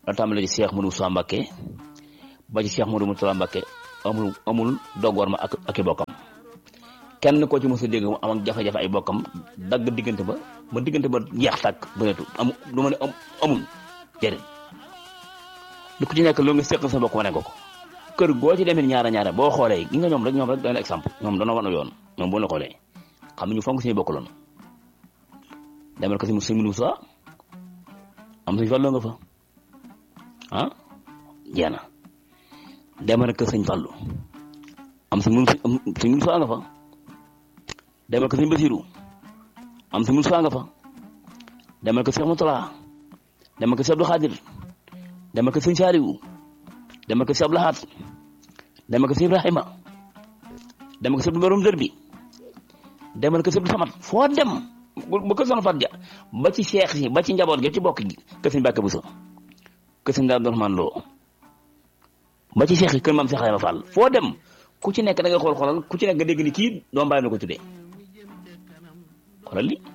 la tàmbale ci Cheikh Modou Moussa Mbacké ba ci Cheikh Modou Moustapha Mbacké amul amul doggoor ma ak ak i bokkam kenn koo ci mos a dégg mu am ak jafe-jafe ay bokkam dagg diggante ba ba diggante ba jeex tàkk bëreetu amu du ma ne amul déedéet lu ko ci nekk loo nga seq sa bokk wane ko ko kër goo ci demee ñaara ñaara boo xoolee gi nga ñoom rek ñoom rek doy na exemple ñoom dana wan yoon ñoom bu la xoolee xam ñu fonk suñu bokk loon demal ko si sëñ Moussa am suñ fàlloo nga fa ah jeex na demal ko sëñ Fallou am sëñ sëñ Moussa nga fa demal ko sëñ Basirou am sëñ Moussa nga fa demal ko Cheikh Moutala demal ko Cheikh Abdou Khadir demal ko sëñ Saliou demal ko Cheikh Abdou Lahad demal ko sëñ Ibrahima demal ko Cheikh Abdou Barom Dër bi demal ko Cheikh Abdou Samad foo dem ba ko soxna Fatou Dia ba ci cheikh si ba ci njaboot gi ci bokk gi kër sëñ Mbàkke Buso kër sëñ Abdourahmane Lo ba ci cheikh yi kër maam Cheikh Ayma Fall foo dem ku ci nekk da nga xool xoolal ku ci nekk nga dégg ni kii doom bàyyi na ko tuddee xoolal li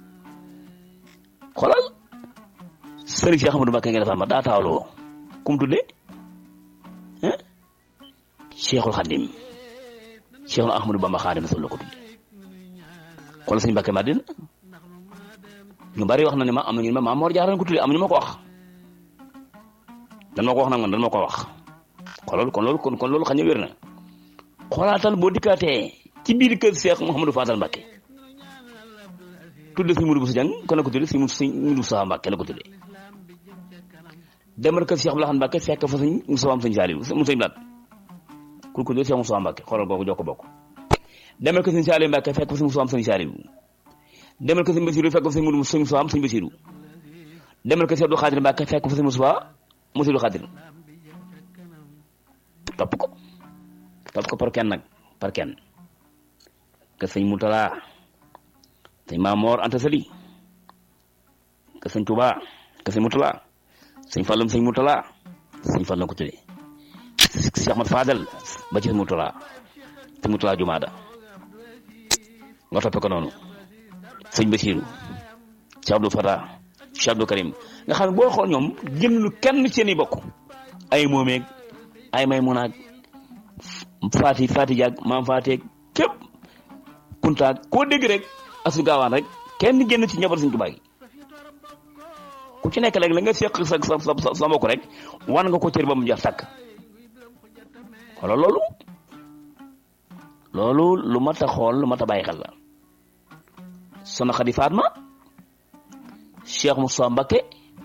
xoolal sëriñ Cheikh Amadou Mbàkke nga defal ma daa taawloo ku mu tuddee ah Cheikhul Khadim Cheikhul Ahmadou Bamba Khadim Rasul la ko tuddee xoolal sëñ Mbàkke Madina ñu bari wax na ne ma am na ñu ne ma Maam Mor Jaara ko tuddee am ñu ma ko wax dan ma ko wax nag man dan ma ko wax xoolal kon loolu kon kon loolu xam ne wér na xoolaatal boo dikkaatee ci biir kër Cheikh Mouhamadou Fadal Mbacke tudde sëñ Mudu Busa Jang kon la ko tudde sëñ Mudu Busa Mbacke la ko tudde demal kër Cheikh Abdoulaye Mbacke fekk fa sëñ Moussa am sëñ Saliou mu sëñ Blaat ku ko tudde Cheikh Moussa Mbacke xoolal kooku jokko bokk demal kër sëñ Saliou Mbacke fekk fa sëñ Moussa am sëñ Saliou demal kër sëñ Basirou fekk fa sëñ Mudu sëñ Moussa am sëñ Basirou demal kër Cheikh Abdou Khadir Mbacke fekk fa sëñ Moussa Moussa Khadir topp ko topp ko par kenn nag par kenn que sëñ Moutala sëñ Mamor Anta Sali que sëñ Touba que sëñ Moutala sëñ Fallum sëñ Moutala sëñ Fallum ko tuddee Cheikh Ahmad Fadel ba ci sëñ Moutala sëñ Moutala Jumaada nga toppe ko noonu sëñ Basiru Cheikh Abdou Fata Cheikh Abdou Karim nga xam ne boo xool ñoom génn kenn seen i bokk ay moomeeg ay may munaag faati faati jaag maam faateeg képp kuntaag koo dégg rek asu gaawaan rek kenn génn ci njaboot Sëñ Tuubaa gi ku ci nekk rek la nga seq sa sa sa sa mbokk rek wan nga ko cër ba mu jeex tàkk wala loolu loolu lu mat a xool lu mat a bàyyi xel la Soxna Xadi Fatma Cheikh Moussa Mbacké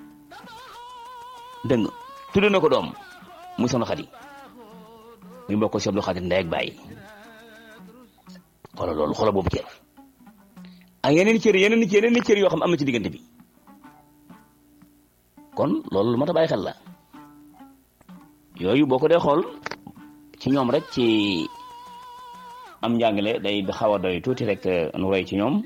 dégg nga tudde na ko doom muy Soxna Xadi muy mbokk Cheikh Abdou Khadir ndey ak bàyyi xoolal loolu xoolal boobu cër ak yeneen i cër yeneen i cër yeneen i cër yoo xam am na ci diggante bi kon loolu lu mat a bàyyi xel la yooyu boo ko dee xool ci ñoom rek ci am njàngale day xaw a doy tuuti rek nu roy ci ñoom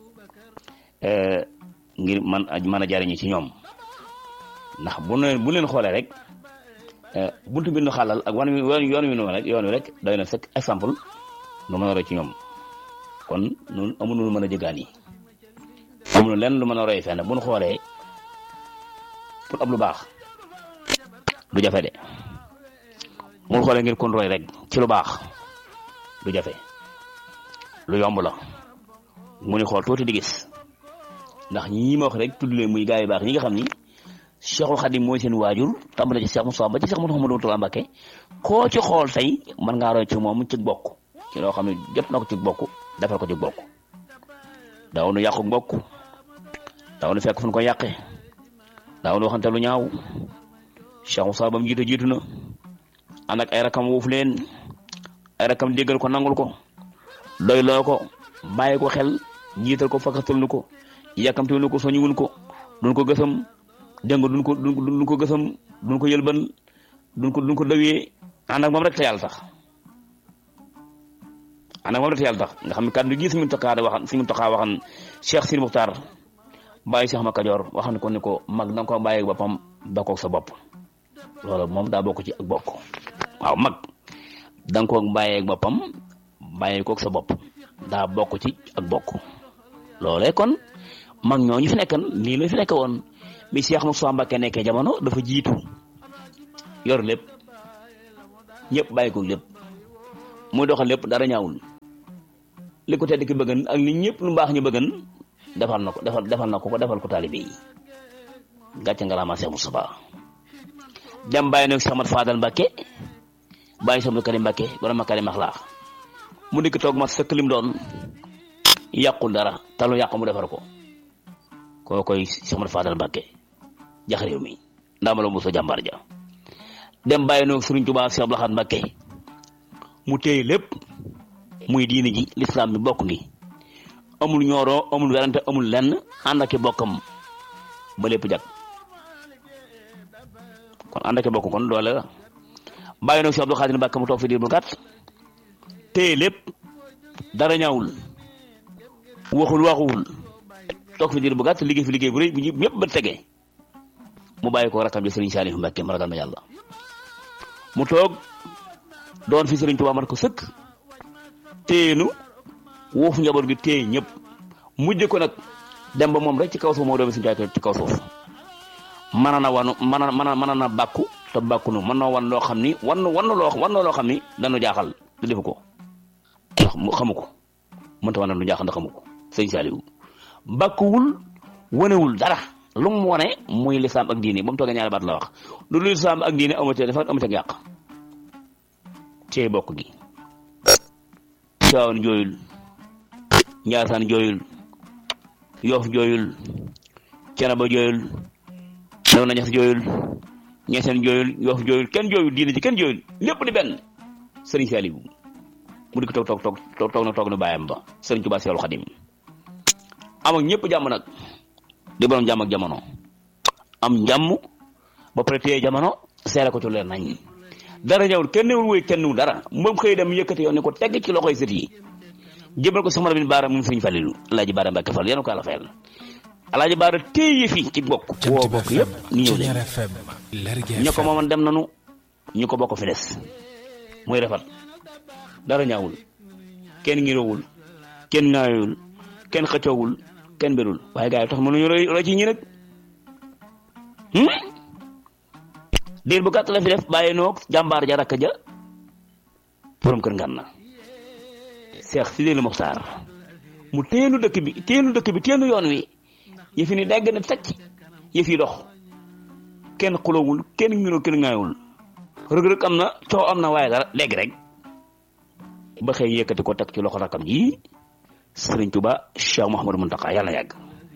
ngir man mën a jariñu ci ñoom ndax bu leen bu leen xoolee rek buntu bi nu xàllal ak wan wi yoon wi noonu rek yoon wi rek doy na sëkk exemple nu mën a roy ci ñoom kon nun amuñu lu mën a jëgaan yi amuñu lenn lu mën a roy fenn bu nu xoolee pour ab lu baax du jafe de mu nu xoolee ngir kon roy rek ci lu baax du jafe lu yomb la mu ni xool tuuti di gis ndax ñii ma wax rek tudd leen muy gaa yu baax ñi nga xam ni Cheikhul Khadim mooy seen waajur tàmbale ci Cheikh Moussa ba ci Cheikh Mouhamadou Moustapha Mbacké koo ci xool tey mën ngaa roy ci moom ci bokk ci loo xam ne jot na ko ci bokk defal ko ci bokk daaw nu yàqu bokk daaw nu fekk fu ñu ko yàqee daaw nu waxante lu ñaaw Cheikh Moussa ba mu jiite jiitu na ànd ak ay rakam wuuf leen ay rakam déggal ko nangul ko doy loo ko bàyyi ko xel jiital ko fakkatal nu ko yàkkamte nu ko soñuwun ko duñ ko gësam dégg nga duñ ko duñ ko gësam duñ ko yëlban duñ ko duñ ko dawee ànd ak moom rek te yàlla tax ànd ak moom rek te yàlla tax nga xam ne kàddu gi suñu taxaa da waxan suñu taxaa waxan Cheikh Sidi Muxtaar bàyyi Cheikh Ma Kajoor waxan ko ni ko mag da nga ko bàyyi boppam bakkoog sa bopp loolu moom daa bokk ci ak bokk waaw mag da nga ko bàyyeeg boppam bàyyi koog sa bopp daa bokk ci ak bokk loolee kon mag ñooñu fi nekkan lii la fi nekk woon bi Cheikh Moussa Mbacké nekkee jamono dafa jiitu yor lépp ñëpp bàyyi ko lépp muy doxal lépp dara ñaawul li ko tedd ki bëggan ak li ñëpp lu baax ñu bëggan defal na ko defal defal na ko ko defal ko taalibe yi gàcce nga laamaa Cheikh Moustapha dem bàyyi nag Cheikh Ahmad Fadal Mbacke bàyyi Cheikh Karim Mbacke borom Makarim Akhlaq mu dikk toog ma sëkk lim doon yàqul dara talu yàq mu defar ko koo koy Cheikh Ahmad Fadal Mbacke jax réew mi ndaama la mu sa jàmbaar ja dem bàyyi nag Serigne Touba Cheikh Abdou Lahad Mbacke mu téye lépp muy diini ji lislaam bi bokk ngi amul ñooroo amul werante amul lenn ànd ak i bokkam ba lépp jag kon ànd ak i bokk kon doole la bàyyi nag si Abdou Khadir Mbacke mu toog fi diir bu gàtt téye lépp dara ñaawul waxul waxuwul toog fi diir bu gàtt liggéey fi liggéey bu rëy bu ñëpp ba tege mu bàyyi ko rakam ji Serigne Salif Mbacke ma ragal ma yàlla mu toog doon fi Serigne Touba man ko sëkk téenu woofu njaboot gi téye ñëpp mujj ko nag dem ba moom rek ci kaw suuf moo doomi suñu jaay ci kaw suuf mën na wanu mën na mën mën na bàkku te bàkku nu mën na wan loo xam ni wan wan loo wan loo xam ni dañu jaaxal te defu ko ndax mu xamu ko mënta wan lu jaaxal ndax xamu ko sëñ Saliou bàkkuwul wanewul dara lu mu wane muy lislaam ak diine ba mu toogee ñaari baat la wax lu lu lislaam ak diine amatee dafa amatee ak yàq cee bokk gi Tiwaawan jooyul Njaasaan jooyul Yoof jooyul Cenaba jooyul Lew na Ñas jooyul Ñaseen jooyul Yoof jooyul kenn jooyul diine ci kenn jooyul lépp di benn Sëriñ Saaliw mu di ko toog toog toog toog na toog na bàyyam ba Sëriñ Tuubaa Seexul Xadim am ak ñëpp jàmm nag di borom jàmm ak jamono am jàmm ba pare téye jamono seere ko ci leer nañ dara ñëwul kenn newul wéy kenn newul dara moom xëy dem yëkkati yoon ne ko tegg ci loxoy sët yi jëbal ko sama bin baara moom sëriñ Falilu alaaji baara Mbàkke Fall yéen ko àlla fayal alaaji baara téye fi ci bokk woo bokk yëpp ñu ñëw leen ñu ko mooman dem nanu ñu ko bokk fi des muy rafet dara ñaawul kenn ngiroowul kenn ŋaayowul kenn xëccoowul kenn berul waaye gars yi tax mënuñu roy roy ci ñi nag diir bu gàtt la fi def bàyyi noog jàmbaar ja rakk ja borom kër ngan na Seex Sidil Muxtaar mu teenu dëkk bi teenu dëkk bi teenu yoon wi yëf yi ni dégg na tacc yëf yi dox kenn xulowul kenn ngiroo kenn ŋaayul rëg-rëg am na coow am na waaye dara léegi rek ba xëy yëkkati ko teg ci loxo rakkam ji Sëriñ Tuba Cheikh Mouhamadou Mountakha yàlla yàgg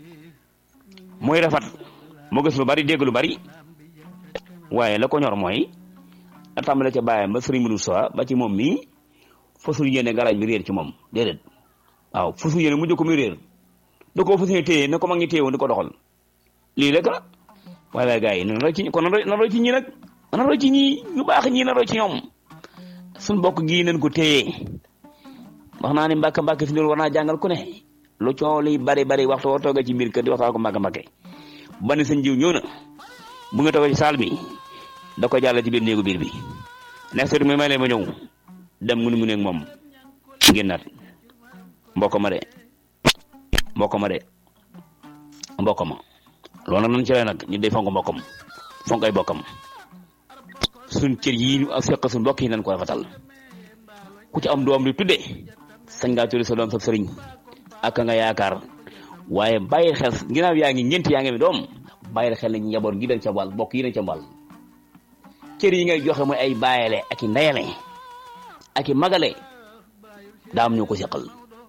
mooy rafet moo gis lu bari dégg lu bari waaye la ko ñor mooy a tàmbale ca bàyyam ba sëriñ Modou Sow ba ci moom mii fasul yéene garaaj bi réer ci moom déedéet waaw fasul yéene mujj ko muy réer da koo fasul yéene téye ne ko mag ñi téye woon di ko doxal lii rek la waaye waaye gars yi nan roy ci kon nan roy ci ñi nag nan roy ci ñi ñu baax ñi nan roy ci ñoom suñ bokk gii nañ ko téye wax naa ni mbàkk mbàkk fi ñu war naa jàngal ku ne lu coow li bari bari waxtu woo toogee ci biir kër di waxtaan ko mbàkk mbàkke ba ne sëñ jiw ñëw na bu nga toogee ci saal bi da ko jàll ci biir néegu biir bi nekk sëriñ mi may leen ma ñëw dem mu ne mu ne moom génnaat mbokk ma de mbokk ma de mbokk ma loolu nag nañ ci nag ñu day fonk mbokkam fonk ay bokkam suñ cër yi ñu ak fekk suñ mbokk yi nañ ko rafetal ku ci am doom di tudde sañ ngaa tudde sa doom sa sëriñ ak nga yaakaar waaye bàyyi xel ginnaaw yaa ngi ñeent yaa ngi mi doom bàyyi xel nañ njaboot gi dañ ca wàll bokk yi dañ ca wàll cër yi ngay joxe mooy ay bàyyale ak i ndeyale ak i magale daa am ñu ko seqal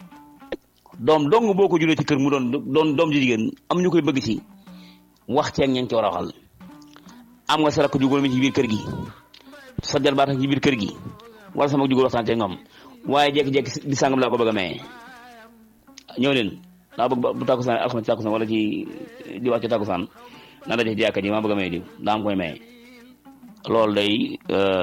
doom dong boo ko julee ci kër mu doon doon doom ji jigéen am ñu koy bëgg ci wax ceeg ña ngi ci war a waxal am nga sa rakk jugóor mi ci biir kër gi sa jarbaat ci biir kër gi wala sama jugóor waxtaan ceeg ñoom waaye jékki-jékki di sàngam laa ko bëgg a maye ñëw leen daa bëgg bu tàkkusaan alxames ci tàkkusaan wala ci di wax ci tàkkusaan na daje ci jàkka ji maa bëgg a maye diw daa am koy maye loolu day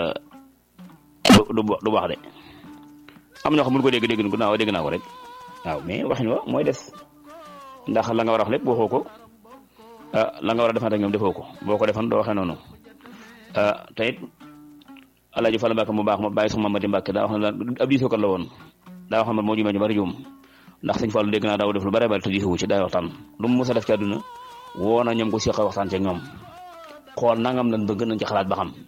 du du wax de am ñoo xam bu ñu ko dégg dégg ko naaw dégg naa ko rek waaw mais waxin wa mooy des ndax la nga war a wax lépp waxoo ko la nga war a defante ak ñoom defoo ko boo ko defan doo waxee noonu te it Alaaji Fall Mbàkke mu baax ma bàyyi sama Mamadi Mbàkke daa wax ne ab diisookat la woon daa wax ne moo jumee ñu bari juum ndax sëñ Fallu dégg naa daaw def lu bari bari te diisoo ci daay waxtaan lu mu mës a def ci àdduna woo na ñoom ko seq waxtaan ci ñoom xool nangam lan bëgg nañ ci xalaat ba xam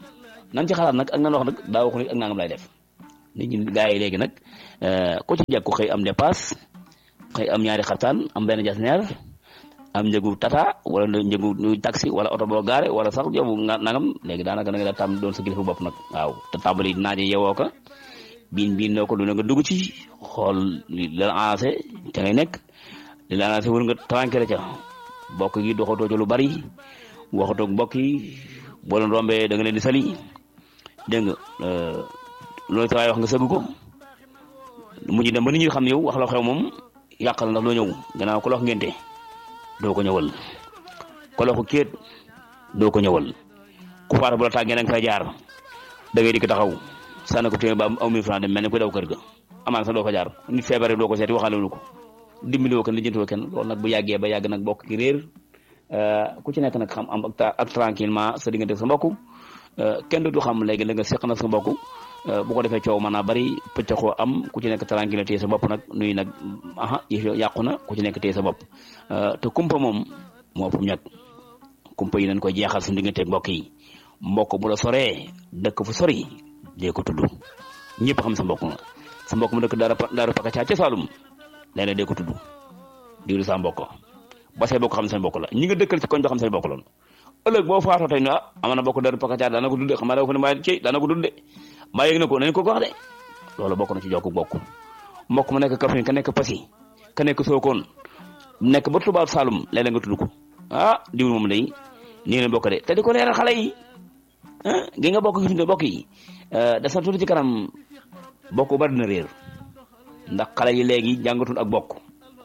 nan ci xalaat nag ak nan wax nag daa waxu nit ak nangam lay def nit ñi gaa yi léegi nag ku ci jekku xëy am dépasse xëy am ñaari xartaan am benn jasneer am njëgu tata wala njëgu taxi wala oto boo gaare wala sax yow nangam léegi daanaka da nga daa tàmm doon sa kilifa bopp nag waaw te tàmbali naaje yewoo ko biin biin noo ko lu ne nga dugg ci xool li la avancé ca ngay nekk li la avancé wër nga tranquille ca bokk yi doxatoo ca lu bari waxatoo mbokk yi boo leen rombee da nga leen di sali dégg nga loolu sa waay wax nga sëgg ko mujj dem ba nit ñi xam ne yow wax la xew moom yàqal ndax loo ñëw gannaaw ko la wax ngente doo ko ñëwal ko la ko kéet doo ko ñëwal ku faata bu la tàggee nanga fay jaar da ngay dikk taxaw sànni ko téeméer ba am mille francs dem mel ni ko daw kër ga amaan sax doo fa jaar nit feebar doo ko seeti waxaale wu ko dimbali woo kenn lijjanti woo kenn loolu nag bu yàggee ba yàgg nag bokk ki réer ku ci nekk nag xam am ak tranquillement sa diggante sa mbokk kenn du xam léegi la nga seq na sa mbokk bu ko defee coow mën naa bari pëccëxoo am ku ci nekk tranquille téye sa bopp nag nuy nag aha yàqu na ku ci nekk téye sa bopp te kumpa moom moo fu ñag kumpa yi nañ koy jeexal suñu digganteeg mbokk yi mbokk bu la soree dëkk fu sori dee ko tudd ñëpp xam sa mbokk nga sa mbokk mu dëkk daara daara pakacaa ca Saalum léeg-léeg dee ko tudd diwlu sa mbokk ba say bokk xam seen bokk la ñi nga dëkkal ci koñ ba xam seen bokk loolu ëllëg boo faatoo tey ne ah ama na bokk daara pakacaa daana ko dudde xam naa dafa ne maa ci daana ko dudde maa yëg na ko nañ ko ko wax de loolu bokk na ci jokku bokk mbokk mu nekk Kaffrine ka nekk Passy ka nekk Sokone nekk ba Touba Saloum léeg-léeg nga tudd ko ah diwul moom day nii leen bokk de te di ko leeral xale yi ah gi nga bokk gis nga bokk yi des na tuuti ci kanam bokk bari na réer ndax xale yi léegi jàngatul ak bokk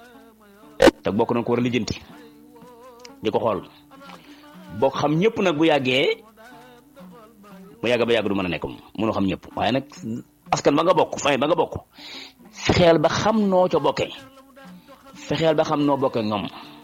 te bokk nañ ko war a lijjanti di ko xool bokk xam ñëpp nag bu yàggee bu yàgg ba yàgg du mën a nekk mënu xam ñëpp waaye nag askan ba nga bokk famille ba nga bokk fexeel ba xam noo ca bokkee fexeel ba xam noo bokkee ñoom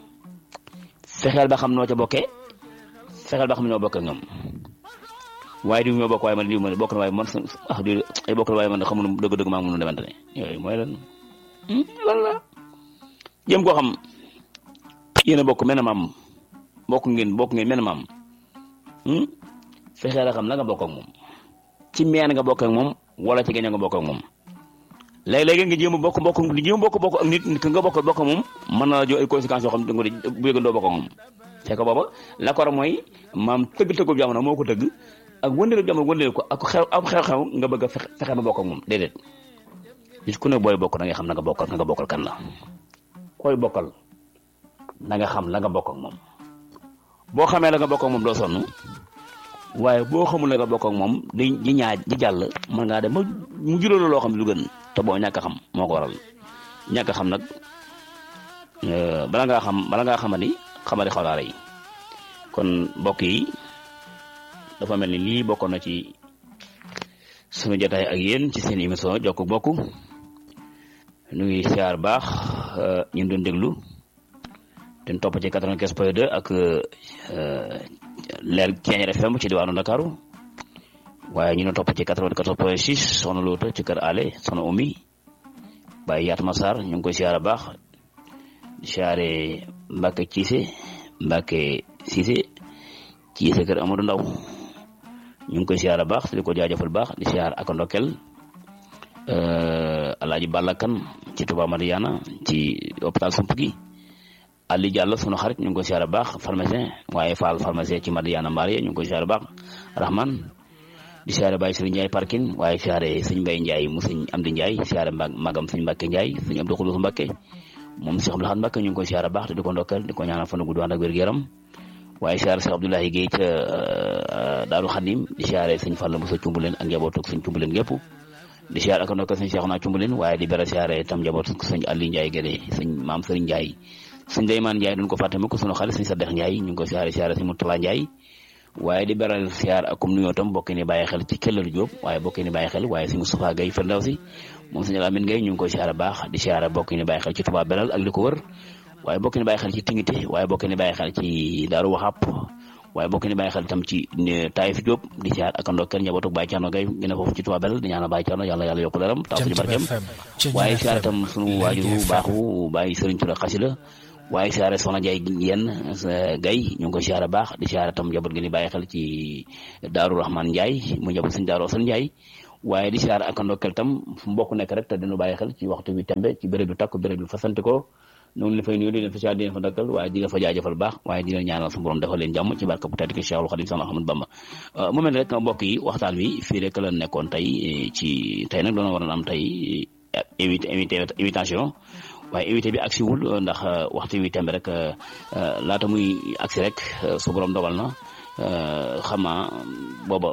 fexeel ba xam noo ca bokkee fexeel ba xam noo bokkee ñoom waaye diw ñoo bokk waaye man diw man bokk na waaye man ah diw ay bokk na waaye man xamul dëgg-dëgg maa ngi mun a demante ne yooyu mooy lan lan la jëm koo xam yéen a bokk mel na maam bokk ngeen bokk ngeen mel na maam fexeel a xam la nga bokk ak moom ci meen nga bokk ak moom wala ci geño nga bokk ak moom léeg-léeg nga jéem a bokk bokk di jéem a bokk bokk ak nit nit nga bokk bokk moom mën na la jox ay conséquences yoo xam ne bu yëgandoo bokk ak moom fekk booba la ko war mooy maam tëgg tëggub jamono moo ko tëgg ak wëndeelu jamono wëndeelu ko ak xew am xew-xew nga bëgg a fexe ba bokk ak moom déedéet nit ku ne booy bokk da nga xam na nga bokkal nga bokkal kan la koy bokkal da nga xam la nga bokk ak moom boo xamee la nga bokk ak moom doo sonn waaye boo xamul la nga bokk ak moom di di ñaaj di jàll mën ngaa dem ba mu juróolu loo xam ne lu gën te boo ñàkk a xam moo ko waral ñàkk a xam nag bala ngaa xam bala ngaa xamani xamadi xawlaare yi kon mbokk yi dafa mel ni lii bokkoon na ci sunu jotaay ak yéen ci seen émission jokk bokk nu ngi siyaar baax ñun doon déglu ten topp ci 95 point 2 ak leer Thiéniere FM ci diwaanu Ndakaaru waaye ñu ne topp ci 94 point 6 soxna Loota ci kër Ale soxna Oumy Baye Yatma Sarr ñu ngi koy siyaar baax di siyaare Mbacke Cissé Mbacke Cissé Cissé kër Amadou Ndaw ñu ngi koy siyaar baax di ko jaajëfal baax di siyaar ak ndokkel Alaaji Balla Kan ci Touba Mariana ci hôpital Sump gi Ali Diallo sunu xarit ñu ngi koy siyaare baax pharmacien waaye Fall pharmacien ci Mariana Marie ñu ngi koy siyaare baax Rahman di siyaare Baye Serigne Ndiaye parking waaye siyaare sëñ Mbaye Ndiaye mu sëñ Amdi Ndiaye siyaare magam sëñ Mbacke Ndiaye sëñ Abdou Khoulous Mbacke moom Cheikh Abdou Lahad Mbacke ñu ngi koy siyaare baax te di ko ndokkal di ko ñaanal fan gudd ànd ak wér-gu-yaram waaye siyaare Cheikh Abdoulaye Guèye ca Daaru Xadim di siyaare sëñ Fall Moussa Cumbuleen ak njabootu sëñ Cumbuleen gépp di siyaare ak ndokkal sëñ Cheikhouna Cumbuleen waaye di bera siyaare tam njabootu sëñ Aliou Ndiaye Guèye sëñ maam Serigne Ndiaye sëñ Daymaan Ndiaye duñ ko fàtte mukk sunu xarit sëñ Sadex Ndiaye ñu ngi koy siyaare siyaare sëñ Moutala Ndiaye waaye di beral siyaar ak comme nuyoo tam bokk ni bàyyi xel ci Kellal Jóob waaye bokk ni bàyyi xel waaye sëñ Moustapha Gaye Firdawsi moom sëñ Lamine Gaye ñu ngi koy siyaare baax di siyaare bokk ni bàyyi xel ci Touba Belal ak li ko wër waaye bokk ni bàyyi xel ci Tingité waaye bokk ni bàyyi xel ci Daaru Waxap waaye bokk ni bàyyi xel tam ci Taïf Jóob di siyaar ak ndokkeel njabootu Baye Thierno Gaye gën a foofu ci Touba Belal di ñaanal Baye Thierno yàlla yàlla yokku leeram taw suñu barkeem waaye siyaare tam sunu waajuru baaxu Baye Serigne Touré Xasila waaye siyaare soxna Jaay yenn gay ñu ngi ko siyaare baax di siyaare tam njaboot gi ni bàyyi xel ci Daaru Rahman Njaay mu njaboot sëñ Daaru Asan Njaay waaye di siyaare ak ndokkeel tam fu mbokk nekk rek te dinu bàyyi xel ci waxtu bi tembe ci béréb bi takk béréb bi fasante ko noonu la fay nuyu di leen fa siyaare di leen fa ndokkeel waaye di leen fa jaajëfal baax waaye di leen ñaanal su borom defal leen jàmm ci barka bu tedd ki Cheikhul Khadim Sana Ahmad Bamba mu mel ne rek mbokk yi waxtaan wi fii rek la nekkoon tey ci tey nag doona waroon am tey invité invité invitation waaye invité bi agsi wul ndax waxtu wi tembe rek laata muy agsi rek su borom dogal na xama booba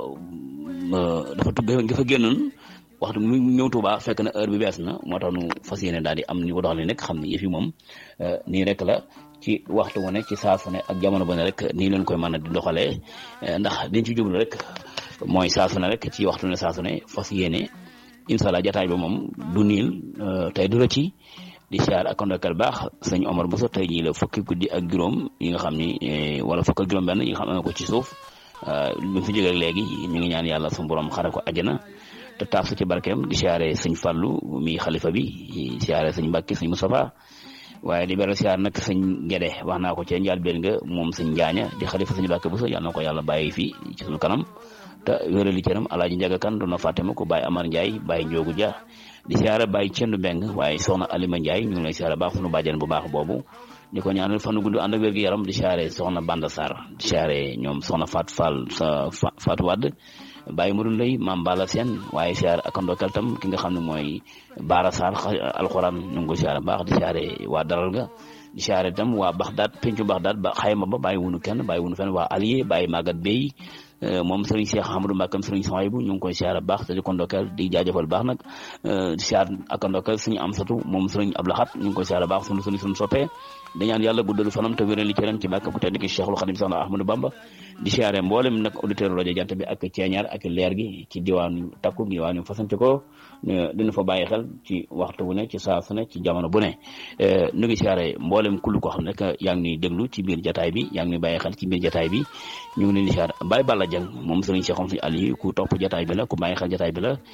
dafa tugg nga fa génnoon waxtu mu ñëw Tuuba fekk na heure bi bees na moo tax nu fas yéene daal di am ni ko doxalee nekk xam ne yëf yi moom nii rek la ci waxtu wu ne ci saa su ne ak jamono bu ne rek nii leen koy mën a di doxalee ndax liñ ci jublu rek mooy saa su ne rek ci waxtu ne saa su ne fas yéene incha allah jataay ba moom du niil tey du rëcc di siyaar ak ndokkal baax sëñ Omar Bousso tey jii la fukki guddi ak juróom yi nga xam ni wala fukk ak juróom benn yi nga xam ne ko ci suuf bi fi jógee léegi ñu ngi ñaan yàlla suñu borom xare ko àjjana te taaf su ci barkeem di siyaare sëñ Fallu mi xalifa bi siyaare sëñ Mbàkke sëñ Moustapha waaye di beral siyaar nag sëñ Gede wax naa ko ci njaal benn nga moom sëñ Njaaña di xalifa sëñ Mbàkke Bousso yàlla na ko yàlla bàyyi fii ci suñu kanam te wérali cëram alaaji Njaga Kan doon na fàtte ma ko Baye Amar Ndiaye Baye Njoogu Dia di siyaare Baye Cendu Mbeng waaye soxna Alima Ndiaye ñu ngi lay siyaare baax sunu bàjjen bu baax boobu di ko ñaanal fanu gudd ànd ak wér gu yaram di siyaare soxna Banda Sarr di siyaare ñoom soxna Fat Fall sa Fatou Wade Baye Modou Lay Maam Bala Sène waaye siyaare ak ndokkal tam ki nga xam ne mooy Baara Sarr alxuraan ñu ngi ko siyaare baax di siyaare waa daral ga di siyaare tam waa Baxdaat pencu Baxdaat ba xayma ba bàyyi wunu kenn bàyyi wunu fenn waa Alié bàyyi Magat Bey moom sëriñ Cheikh Amadou Mbakam sëriñ Sohaybu ñu ngi koy siyaare baax te di ko ndokkeel di jaajëfal baax nag di siyaar ak ndokkeel suñu am satu moom sëriñ Ablaxat ñu ngi koy siyaare baax sunu sunu suñu soppee di ñaan yàlla guddalu fanam te wéral li cëram ci bàkk bu tedd ki Cheikhul Khadim Sana Ahmadou Bamba di siyaare mboolem nag auditeur rajo jant bi ak ceeñaar ak leer gi ci diwaanu takku diwaanu fasante ko dina fa bàyyi xel ci waxtu bu ne ci saa su ne ci jamono bu ne nu ngi siyaare mboolem kullu koo xam ne que yaa ngi ñuy déglu ci biir jataay bi yaa ngi ñuy bàyyi xel ci biir jataay bi ñu ngi leen di siyaare Baye Balla Dieng moom sëriñ Cheikh Omar Aliou ku topp jataay bi la ku bàyyi xel jataay bi la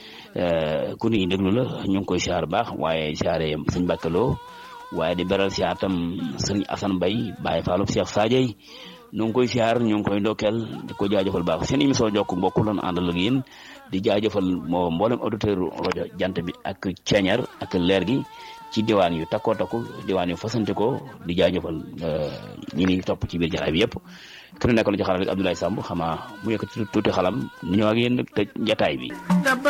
ku ñuy déglu la ñu ngi koy siyaare baax waaye siyaare suñ bàkkaloo waaye di beral siyaar tam sëriñ Assane Mbaye Baye Fallou Cheikh Sadio ñu ngi koy siyaar ñu ngi koy ndokkeel di ko jaajëfal baax seen émission jokk mbokk loon àndal ak yéen di jaajëfal moo mboolem auditeur rajo jant bi ak ceeñar ak leer gi ci diwaan yu takkoo takku diwaan yu fasante ko di jaajëfal ñi ni topp ci biir jataay bi yëpp ki nu nekkoon ci xaral rek Abdoulaye Samb xamaa mu yëkkati tuuti xalam ni ñëw ak yéen tëj jataay bi